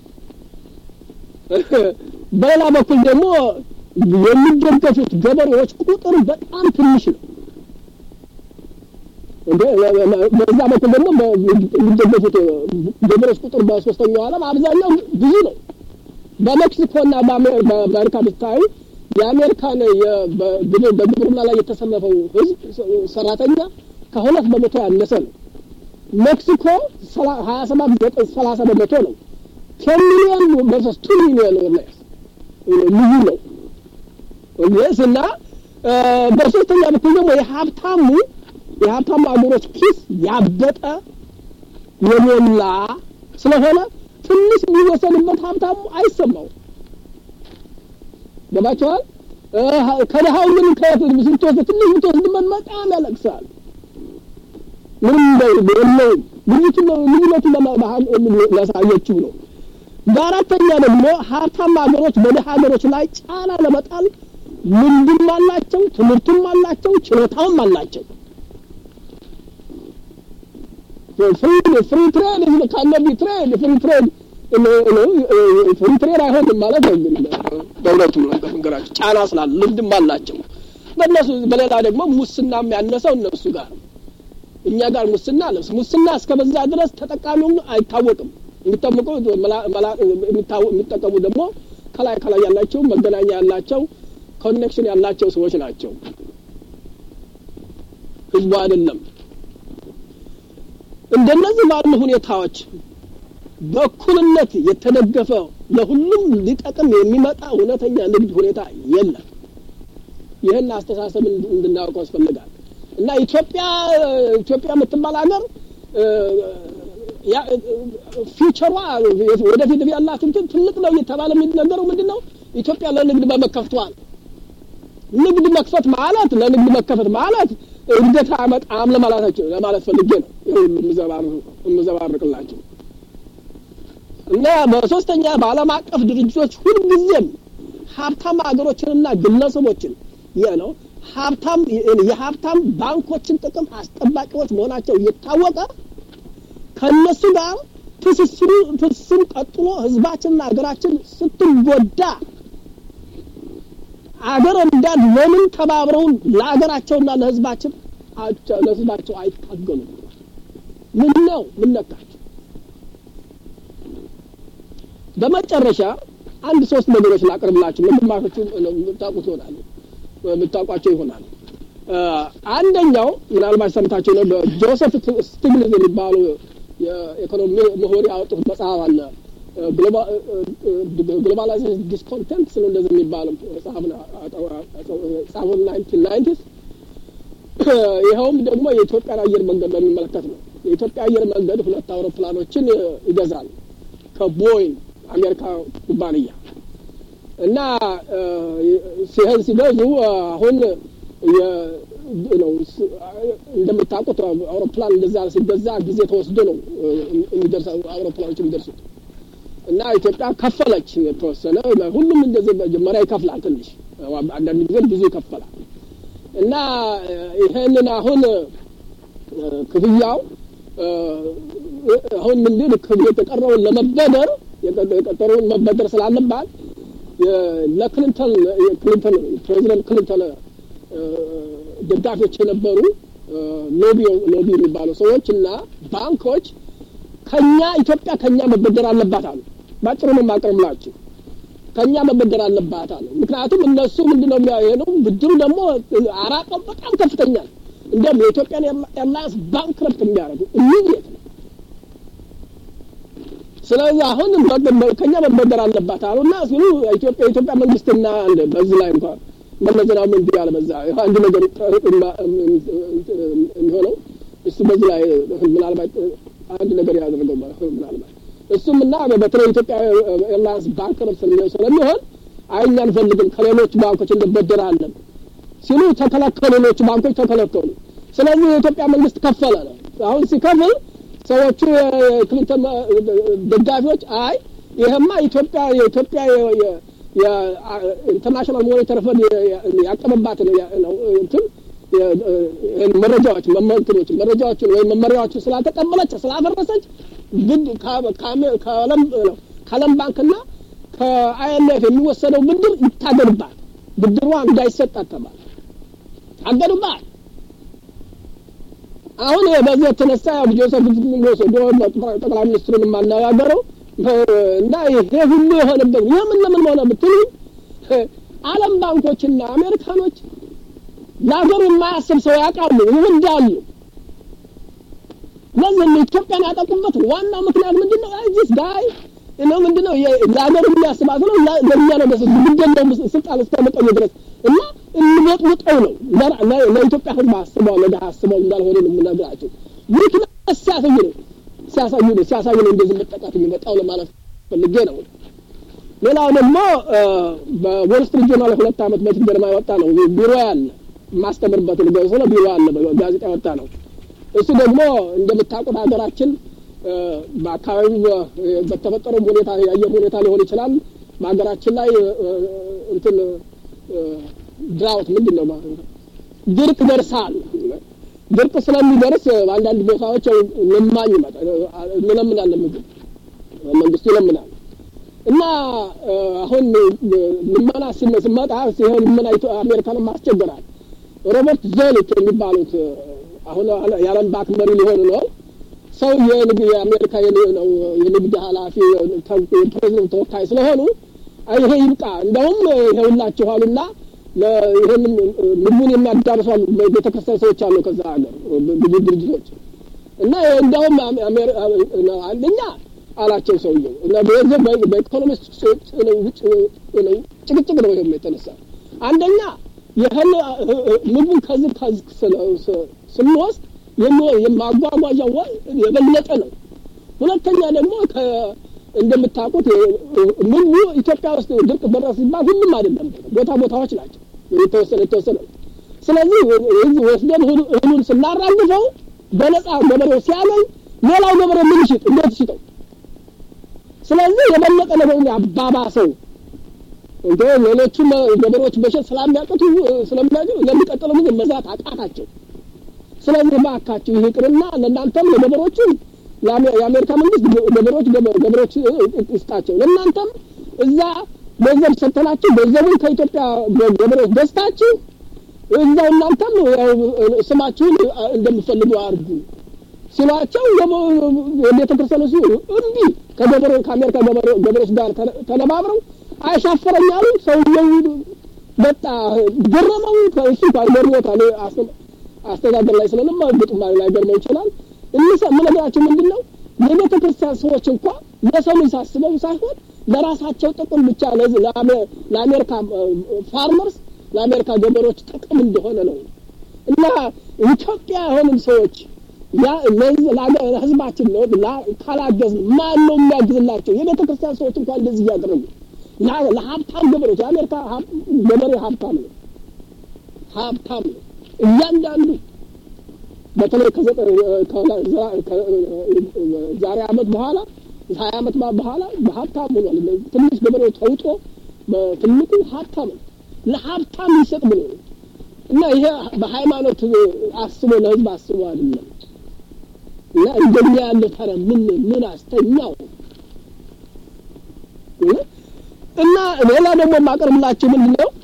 በሌላ በኩል ደግሞ የሚደገፉት ገበሬዎች ቁጥር በጣም ትንሽ ነው። በዛ በኩል ደግሞ የሚደገፉት ገበሬዎች ቁጥር በሶስተኛው ዓለም አብዛኛው ብዙ ነው። በሜክሲኮና በአሜሪካ ብታዩ የአሜሪካን በግብርና ላይ የተሰለፈው ህዝብ ሰራተኛ ከሁለት በመቶ ያነሰ ነው። ሜክሲኮ ሀያ ሰባት ዘጠኝ ሰላሳ በመቶ ነው። ቴን ሚሊዮን ቨርሰስ ቱ ሚሊዮን ኦርላይስ ልዩ ነው ስ እና በሶስተኛ በኩል ደግሞ የሀብታሙ የሀብታሙ አገሮች ኪስ ያበጠ የሞላ ስለሆነ ትንሽ ቢወሰንበት ሀብታሙ አይሰማው ገባቸዋል። ከድሀው ግን ስትወስድ ትንሽ ብትወስድበት በጣም ያለቅሳል። ምንም የለውም። ልዩቱን ልዩነቱን ላሳየችው ነው። በአራተኛ ደግሞ ሀብታም ሀገሮች በድሀ ሀገሮች ላይ ጫና ለመጣል ልምድም አላቸው፣ ትምህርቱም አላቸው፣ ችሎታውም አላቸው። ፍሪ ትሬድ ካነቢ ትሬድ ፍሪ ትሬድ ፍሪ ትሬድ አይሆንም ማለት ነው። ግን በእውነቱ ነገራቸው ጫና ስላለ ልምድም አላቸው። በእነሱ በሌላ ደግሞ ሙስናም ያነሰው እነሱ ጋር እኛ ጋር ሙስና አለ። ሙስና እስከ በዛ ድረስ ተጠቃሚው አይታወቅም። የሚጠምቁ የሚጠቀሙ ደግሞ ከላይ ከላይ ያላቸው መገናኛ ያላቸው ኮኔክሽን ያላቸው ሰዎች ናቸው። ህዝቡ አይደለም። እንደነዚህ ባሉ ሁኔታዎች በእኩልነት የተደገፈ ለሁሉም ሊጠቅም የሚመጣ እውነተኛ ንግድ ሁኔታ የለም። ይህን አስተሳሰብ እንድናውቀው ያስፈልጋል እና ኢትዮጵያ ኢትዮጵያ የምትባል ሀገር ፊውቸሯ ወደፊት ያላት እንትን ትልቅ ነው እየተባለ የሚነገረው ምንድን ነው? ኢትዮጵያ ለንግድ በመከፍቷል። ንግድ መክፈት ማለት ለንግድ መከፈት ማለት እድገት አያመጣም ለማለታቸው ለማለት ፈልጌ ነው የምዘባርቅላቸው እና በሶስተኛ በዓለም አቀፍ ድርጅቶች ሁልጊዜም ሀብታም ሀገሮችንና ግለሰቦችን ይህ ነው ሀብታም የሀብታም ባንኮችን ጥቅም አስጠባቂዎች መሆናቸው እየታወቀ ከእነሱ ጋር ትስስሩ ትስስሩ ቀጥሎ ህዝባችንና ሀገራችን ስትጎዳ አገር ወዳድ ለምን ተባብረውን ለሀገራቸውና ለህዝባችን ለህዝባቸው አይታገሉም? ምን ነው ምን ነካቸው? በመጨረሻ አንድ ሶስት ነገሮች ላቅርብላችሁ። ግማሾቹ የምታውቁት ይሆናሉ የምታውቋቸው ይሆናል። አንደኛው ምናልባት ሰምታችሁ ነው። ጆሴፍ ስቲግሊዝ የሚባሉ የኢኮኖሚ ምሁር ያወጡት መጽሐፍ አለ ግሎባላይዜሽን ዲስኮንተንት ስለ እንደዚህ የሚባለው ጻፉ ናይንቲን ናይንቲስ ይኸውም ደግሞ የኢትዮጵያን አየር መንገድ በሚመለከት ነው። የኢትዮጵያ አየር መንገድ ሁለት አውሮፕላኖችን ይገዛል ከቦይንግ አሜሪካ ኩባንያ እና ሲህን ሲገዙ አሁን ነው እንደምታውቁት አውሮፕላን እንደዛ ሲገዛ ጊዜ ተወስዶ ነው የሚደርስ አውሮፕላኖች የሚደርሱት እና ኢትዮጵያ ከፈለች የተወሰነ ሁሉም እንደዚህ መጀመሪያ ይከፍላል ትንሽ አንዳንድ ጊዜ ብዙ ይከፈላል እና ይሄንን አሁን ክፍያው አሁን ምንድን የተቀረውን ለመበደር የቀጠረውን መበደር ስላለባት ለክሊንተን ክሊንተን ፕሬዚደንት ክሊንተን ደጋፊዎች የነበሩ ሎቢ ሎቢ የሚባሉ ሰዎች እና ባንኮች ከኛ ኢትዮጵያ ከኛ መበደር አለባት አሉ። ባጭሩ ነው የማቀርብላችሁ። ከኛ መበደር አለባት አሉ። ምክንያቱም እነሱ ምንድነው የሚያየነው ብድሩ ደግሞ አራቀው በጣም ከፍተኛ ነው። እንደውም የኢትዮጵያን ኤርላይንስ ባንክረፕት የሚያደርጉ ኢሚዲየት ነው። ስለዚህ አሁን ከኛ መበደር አለባት አሉና ሲሉ ኢትዮጵያ የኢትዮጵያ መንግስትና በዚህ ላይ እንኳን መለስ ዜናዊ ምን ቢያለ በዛ አንድ ነገር የሚሆነው እሱ በዚህ ላይ ምናልባት አንድ ነገር ያደረገው ምናልባት እሱም እና በተለይ ኢትዮጵያ ኤርላይንስ ባንክረፕት ስለሚሆን አይ እኛ አንፈልግም ከሌሎች ባንኮች እንበደራለን ሲሉ ተከለከሉ። ሌሎቹ ባንኮች ተከለከሉ። ስለዚህ የኢትዮጵያ መንግስት ከፈለ ነው። አሁን ሲከፍል ሰዎቹ የክሊንተን ደጋፊዎች አይ ይሄማ ኢትዮጵያ የኢትዮጵያ የኢንተርናሽናል ሞኔታሪ ፈንድ ያቀመባትን ነው እንትን መረጃዎች መመንትኖች መረጃዎችን ወይም መመሪያዎችን ስላልተቀበለች ስላፈረሰች ግድ ከዓለም ባንክና ከአይኤምኤፍ የሚወሰደው ብድር ይታገድባል። ብድሯ እንዳይሰጣት ተባለ። ታገዱባል። አሁን በዚህ የተነሳ ጆሴፍ ወስዶ ጠቅላይ ሚኒስትሩን የማነጋገረው እና ይሄ ሁሉ የሆነበት የምን ለምን ሆነ ብትሉ ዓለም ባንኮችና አሜሪካኖች ለሀገሩ የማያስብ ሰው ያውቃሉ፣ ይወዳሉ። ለዚህ ኢትዮጵያን ያጠቁበት ዋናው ምክንያት ምንድን ነው? ዚስ ጋይ ነው ምንድን ነው ለሀገሩ የሚያስባት ነው። ለእኛ ነው ግደለው ስልጣን እስከመቀኝ ድረስ እና እንወጥውጠው ነው ለኢትዮጵያ ሕዝብ አስበው ለድሀ አስበው እንዳልሆነ ነው የምነግራቸው። ምክንያት ሲያሳይ ነው ሲያሳይ ነው ሲያሳይ ነው እንደዚህ መጠቃት የሚመጣው ለማለት ፈልጌ ነው። ሌላው ደግሞ በዎል ስትሪት ጆርናል ሁለት ዓመት በፊት ገደማ የወጣ ነው ቢሮ ያለ የማስተምርበት ልገው ስለ ቢሮ ያለ ጋዜጣ የወጣ ነው። እሱ ደግሞ እንደምታውቁት ሀገራችን በአካባቢው በተፈጠረው ሁኔታ የአየር ሁኔታ ሊሆን ይችላል። በሀገራችን ላይ እንትን ድራውት ምንድን ነው ድርቅ ደርሳል። ድርቅ ስለሚደርስ በአንዳንድ ቦታዎች ልማኝ እንለምናለን፣ ምግብ መንግስቱ ይለምናል እና አሁን ልመና ስመጣ ሲሆን ልመና አሜሪካንም አስቸግራል። ሮበርት ዞሊት የሚባሉት አሁን የዓለም ባንክ መሪ ሊሆኑ ነው። ሰው የአሜሪካ የንግድ ኃላፊ ፕሬዚደንት ተወካይ ስለሆኑ ይሄ ይብቃ፣ እንደውም ይሄውላችሁ አሉና ይህን ምግቡን የሚያዳርሱ ቤተክርስቲያን ሰዎች አሉ ከዛ ሀገር ብዙ ድርጅቶች እና እንደውም አንደኛ አላቸው ሰውየው እና በዚህ በኢኮኖሚስት ጭቅጭቅ ነው ይሄም የተነሳ አንደኛ ይህን ምግቡን ከዚህ ከዚህ ስንወስድ የማጓጓዣ የበለጠ ነው። ሁለተኛ ደግሞ እንደምታውቁት ምግቡ ኢትዮጵያ ውስጥ ድርቅ ደረሰ ሲባል ሁሉም አይደለም፣ ቦታ ቦታዎች ናቸው የተወሰነ የተወሰነ። ስለዚህ ወስደን እህሉን ስናራግፈው በነፃ ገበሬው ሲያገኝ ሌላው ገበሬ ምን ይሽጥ? እንዴት ይሽጠው? ስለዚህ የበለጠ ነገሩን ያባባሰው እንደ ሌሎቹ ገበሬዎች በሸት ስላሚያቅቱ ስለሚያቅቱ ለሚቀጥለው ጊዜ መዛት አቃታቸው። ስለዚህ እባካችሁ ይህ ይቅርና ለእናንተም ለገበሬዎቹም የአሜሪካ መንግስት ገበሬዎች ገበሬዎች ይስጣቸው፣ ለእናንተም እዛ ገንዘብ ሰጥተናችሁ ገንዘቡን ከኢትዮጵያ ገበሬዎች ገዝታችሁ እዛው እናንተም ስማችሁን እንደምፈልጉ አድርጉ ሲሏቸው የቤተ ክርስቲያኑ ሲሆኑ እምቢ ከገበሬ ከአሜሪካ ገበሬዎች ጋር ተነባብረው አይሻፈረኝ አሉ። ሰውየው በጣ ገረመው። እሱ ገርሞታል። አስተዳደር ላይ ስለለማ ግጥም ላይ ገርመው ይችላል። እምነግራቸው ምንድን ነው የቤተ ክርስቲያን ሰዎች እንኳ ለሰው ልጅ ሳስበው ሳይሆን ለራሳቸው ጥቅም ብቻ ለአሜሪካ ፋርመርስ ለአሜሪካ ገበሬዎች ጥቅም እንደሆነ ነው እና ኢትዮጵያ የሆንም ሰዎች ያ ለህዝባችን ነው ካላገዝን ማን ነው የሚያግዝላቸው? የቤተ ክርስቲያን ሰዎች እንኳን እንደዚህ እያደረጉ ለሀብታም ገበሬዎች የአሜሪካ ገበሬ ሀብታም ነው፣ ሀብታም ነው እያንዳንዱ በተለይ ዛሬ አመት በኋላ ሀያ አመት በኋላ በሀብታም ሆኗል። ትንሽ ገበሬው ተውጦ በትልቁ ሀብታም ነው። ለሀብታም ይሰጥ ብሎ ነው እና ይሄ በሃይማኖት አስቦ ለህዝብ አስቦ አይደለም። እና እንደኛ ያለ ታዲያ ምን ምን አስተኛው? እና ሌላ ደግሞ የማቀርብላችሁ ምንድን ነው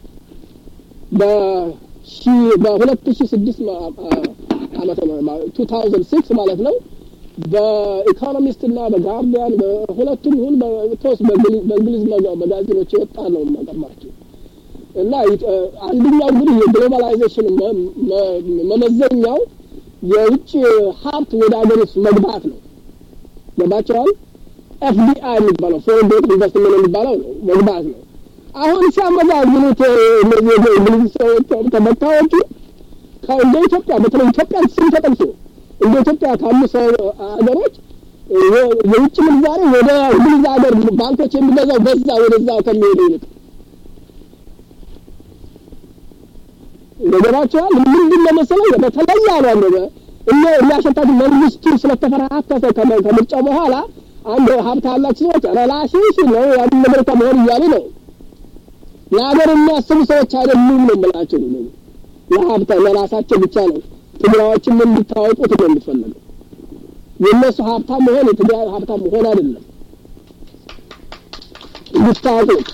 በሁለት ሺ ስድስት ዓመተ ቱ ታውዘንድ ሲክስ ማለት ነው በኢኮኖሚስት እና በጋርዲያን በሁለቱም ይሁን በቶስ በእንግሊዝ መጋዚኖች የወጣ ነው የማቀርባቸው እና አንደኛው እንግዲህ የግሎባላይዜሽን መመዘኛው የውጭ ሀብት ወደ ሀገር ውስጥ መግባት ነው። ገባቸዋል። ኤፍዲአይ የሚባለው ፎሬን ዳይሬክት ኢንቨስትመንት የሚባለው ነው መግባት ነው። አሁን ሲያመዛዝኑት እነዚህ እንግሊዝ ሰዎች ተመታዎቹ እንደ ኢትዮጵያ በተለይ ኢትዮጵያን ስም ተጠቅሶ እንደ ኢትዮጵያ ካሉ ሀገሮች የውጭ ምንዛሬ ወደ እንግሊዝ ሀገር ባንኮች የሚገዛው በዛ ወደዛ ከሚሄዱ ይልቅ ገባቸዋል። ምንድን ነው መሰለኝ በተለይ ያሉ አለ እነ የሚያሸታት መንግስቱ ስለተፈራከሰ ከምርጫው በኋላ አንድ ሀብት ያላቸው ሰዎች ረላሽሽ ነው ያን አሜሪካ መሆን እያሉ ነው። ለሀገር የሚያስቡ ሰዎች አይደሉም ነው የምላቸው። ለሀብታ ለራሳቸው ብቻ ነው ትግራዮችም እንድታወቁት ነው የሚፈለገው። የእነሱ ሀብታም መሆን የትግራይ ሀብታም መሆን አይደለም እንድታወቁት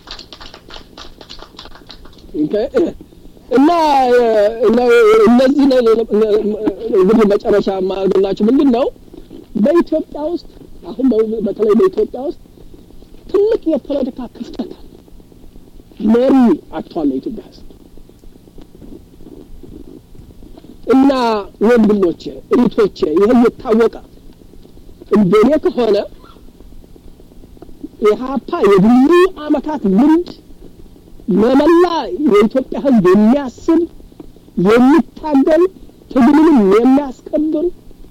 እና እነዚህ እንግዲህ መጨረሻ የማደርግላችሁ ምንድን ነው በኢትዮጵያ ውስጥ አሁን በተለይ በኢትዮጵያ ውስጥ ትልቅ የፖለቲካ ክፍተት አለ። መሪ አጥቷል የኢትዮጵያ ሕዝብ እና ወንድሞቼ እህቶቼ፣ ይህ የታወቀ እንደኔ ከሆነ ኢህአፓ የብዙ አመታት ልምድ ለመላ የኢትዮጵያ ህዝብ የሚያስብ የሚታገል ትግሉንም የሚያስከብር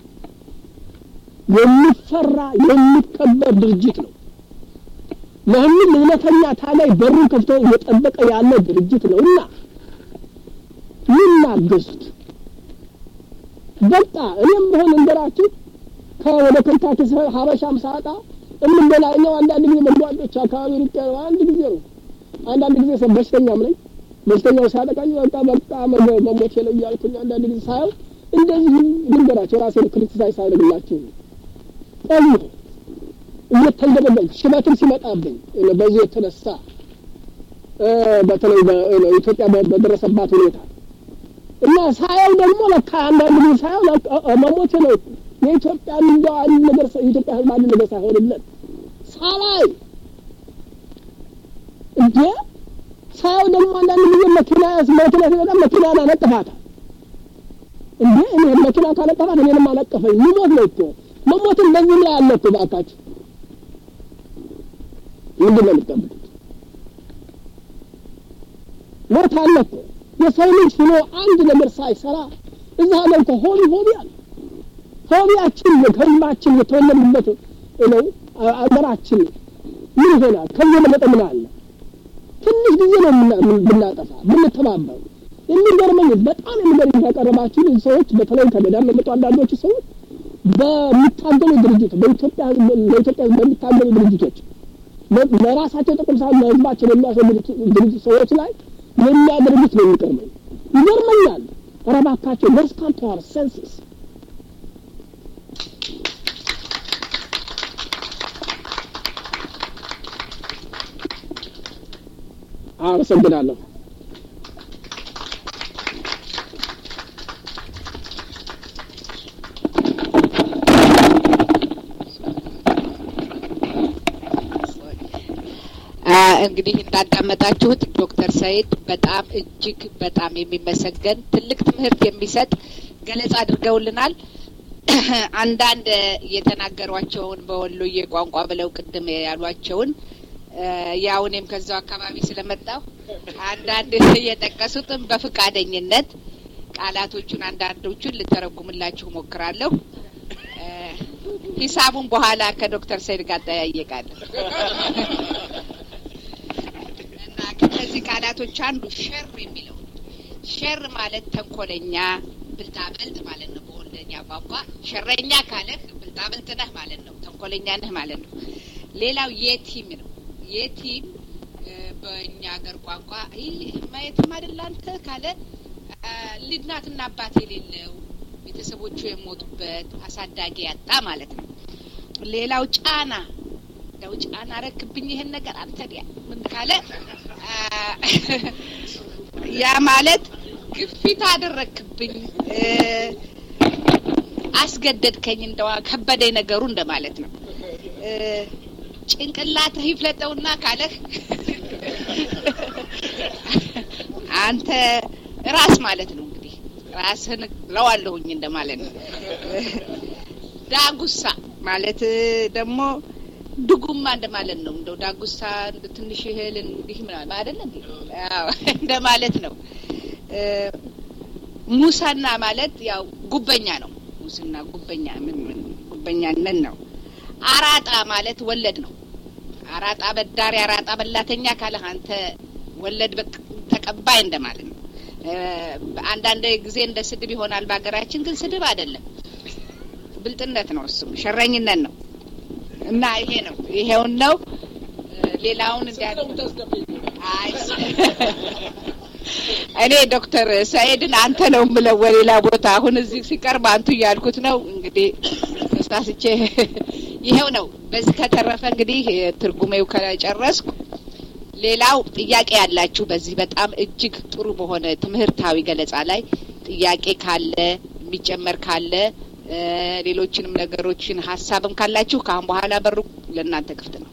የሚፈራ የሚከበር ድርጅት ነው። ለሁሉም እውነተኛ ታጋይ በሩን ከፍቶ እየጠበቀ ያለ ድርጅት ነው እና ይናገሱት። በቃ እኔም በሆን እንገራችሁ ከወደ ከንታኪ ሀበሻም ሳጣ እምንበላኛው አንዳንድ ጊዜ መንጓጮች አካባቢ ሩቅ አንድ ጊዜ ነው አንዳንድ ጊዜ ሰው በሽተኛም ነኝ። በሽተኛው ሲያጠቃኝ በቃ በቃ መሞቴ ነው እያልኩኝ አንዳንድ ጊዜ ሳየው እንደዚህ ልንገራቸው ራሴን ክሪቲሳይዝ ሳይደርግላችሁ ቆዩ እየተንደበደብኩ ሽበትም ሲመጣብኝ በዚህ የተነሳ በተለይ ኢትዮጵያ በደረሰባት ሁኔታ እና ሳየው ደግሞ ለካ አንዳንድ ጊዜ ሳየው መሞቴ ነው የኢትዮጵያ እንደው አንድ ነገር የኢትዮጵያ ህዝብ አንድ ነገር ሳይሆንለት ሳላይ እንዴ ሳየው ደግሞ አንዳንድ ጊዜ መኪና መኪና ሲመጣ መኪና አነጥፋታል። እንዴ እኔ መኪና ካነጠፋት እኔንም አነጠፈኝ። ልሞት ነው እኮ መሞትን በዚህ ላይ አለ እኮ እባካችሁ። ምንድን ነው የምትጠብቁት? ሞት አለ እኮ የሰው ልጅ ሆኖ አንድ ነገር ሳይሰራ እዛ ላይ እኮ ሆቢ ሆቢ አለ። ሆቢያችን ከህዝባችን የተወለድንበት ነው አገራችን ምን ይሆናል? ከዚህ የበለጠ ምን አለ? ትንሽ ጊዜ ነው ብናጠፋ ብንተባበር። የሚገርመኝ በጣም የሚገርመኝ ያቀረባችሁ ሰዎች በተለይ ከገዳም የመጡ አንዳንዶቹ ሰዎች በሚታገሉ ድርጅት በኢትዮጵያ ለኢትዮጵያ በሚታገሉ ድርጅቶች ለራሳቸው ጥቅም ሳይሆን ለህዝባቸው የሚያስወግዱ ድርጅት ሰዎች ላይ የሚያደርጉት ነው የሚቀርመኝ። ይገርመኛል። ኧረ እባካቸው ሌትስ ካም ቱ አወር ሴንስስ አመሰግናለሁ። እንግዲህ እንዳዳመጣችሁት ዶክተር ሰይድ በጣም እጅግ በጣም የሚመሰገን ትልቅ ትምህርት የሚሰጥ ገለጻ አድርገውልናል። አንዳንድ የተናገሯቸውን በወሎዬ ቋንቋ ብለው ቅድም ያሏቸውን ያው እኔም ከዛው አካባቢ ስለመጣሁ አንዳንድ የጠቀሱትም በፍቃደኝነት ቃላቶቹን አንዳንዶቹን ልተረጉምላችሁ ሞክራለሁ። ሂሳቡን በኋላ ከዶክተር ሰይድ ጋር ጠያየቃለሁ እና ከነዚህ ቃላቶች አንዱ ሸር የሚለው ሸር ማለት ተንኮለኛ፣ ብልጣብልጥ ማለት ነው። በወልደኛ ቋንቋ ሸረኛ ካለህ ብልጣብልጥ ነህ ማለት ነው። ተንኮለኛ ነህ ማለት ነው። ሌላው የቲም ነው። የቲም በእኛ ሀገር ቋንቋ ማየትም አይደል አንተ ካለ ልናትና አባት የሌለው ቤተሰቦቹ የሞቱበት አሳዳጊ ያጣ ማለት ነው። ሌላው ጫና ያው ጫና ረክብኝ ይሄን ነገር አንተ ዲያ ምን ካለ ያ ማለት ግፊት አደረክብኝ፣ አስገደድከኝ፣ እንደዋ ከበደኝ ነገሩ እንደማለት ነው። ጭንቅላትህ ይፍለጠውና ካለህ አንተ ራስ ማለት ነው እንግዲህ ራስህን ለዋለሁኝ እንደማለት ነው። ዳጉሳ ማለት ደግሞ ድጉማ እንደማለት ነው። እንደው ዳጉሳ ትንሽ እህል እንዲህ ምናምን አይደለ እንዴ? አዎ እንደማለት ነው። ሙሰና ማለት ያው ጉበኛ ነው። ሙስና ጉበኛ ምን ምን ጉበኛነት ነው። አራጣ ማለት ወለድ ነው። አራጣ በዳሪ፣ አራጣ በላተኛ ካለህ አንተ ወለድ ተቀባይ እንደማለት ነው። አንዳንድ ጊዜ እንደ ስድብ ይሆናል በሀገራችን፣ ግን ስድብ አይደለም፣ ብልጥነት ነው። እሱም ሸረኝነት ነው። እና ይሄ ነው ይሄውን ነው። ሌላውን እንዲያ እኔ ዶክተር ሰኢድን አንተ ነው የምለው በሌላ ቦታ አሁን እዚህ ሲቀርብ አንቱ እያልኩት ነው። እንግዲህ ተሳስቼ ይሄው ነው። በዚህ ከተረፈ እንግዲህ ትርጉሜው ከጨረስኩ ሌላው ጥያቄ ያላችሁ በዚህ በጣም እጅግ ጥሩ በሆነ ትምህርታዊ ገለጻ ላይ ጥያቄ ካለ የሚጨመር ካለ ሌሎችንም ነገሮችን ሀሳብም ካላችሁ ከአሁን በኋላ በሩ ለእናንተ ክፍት ነው።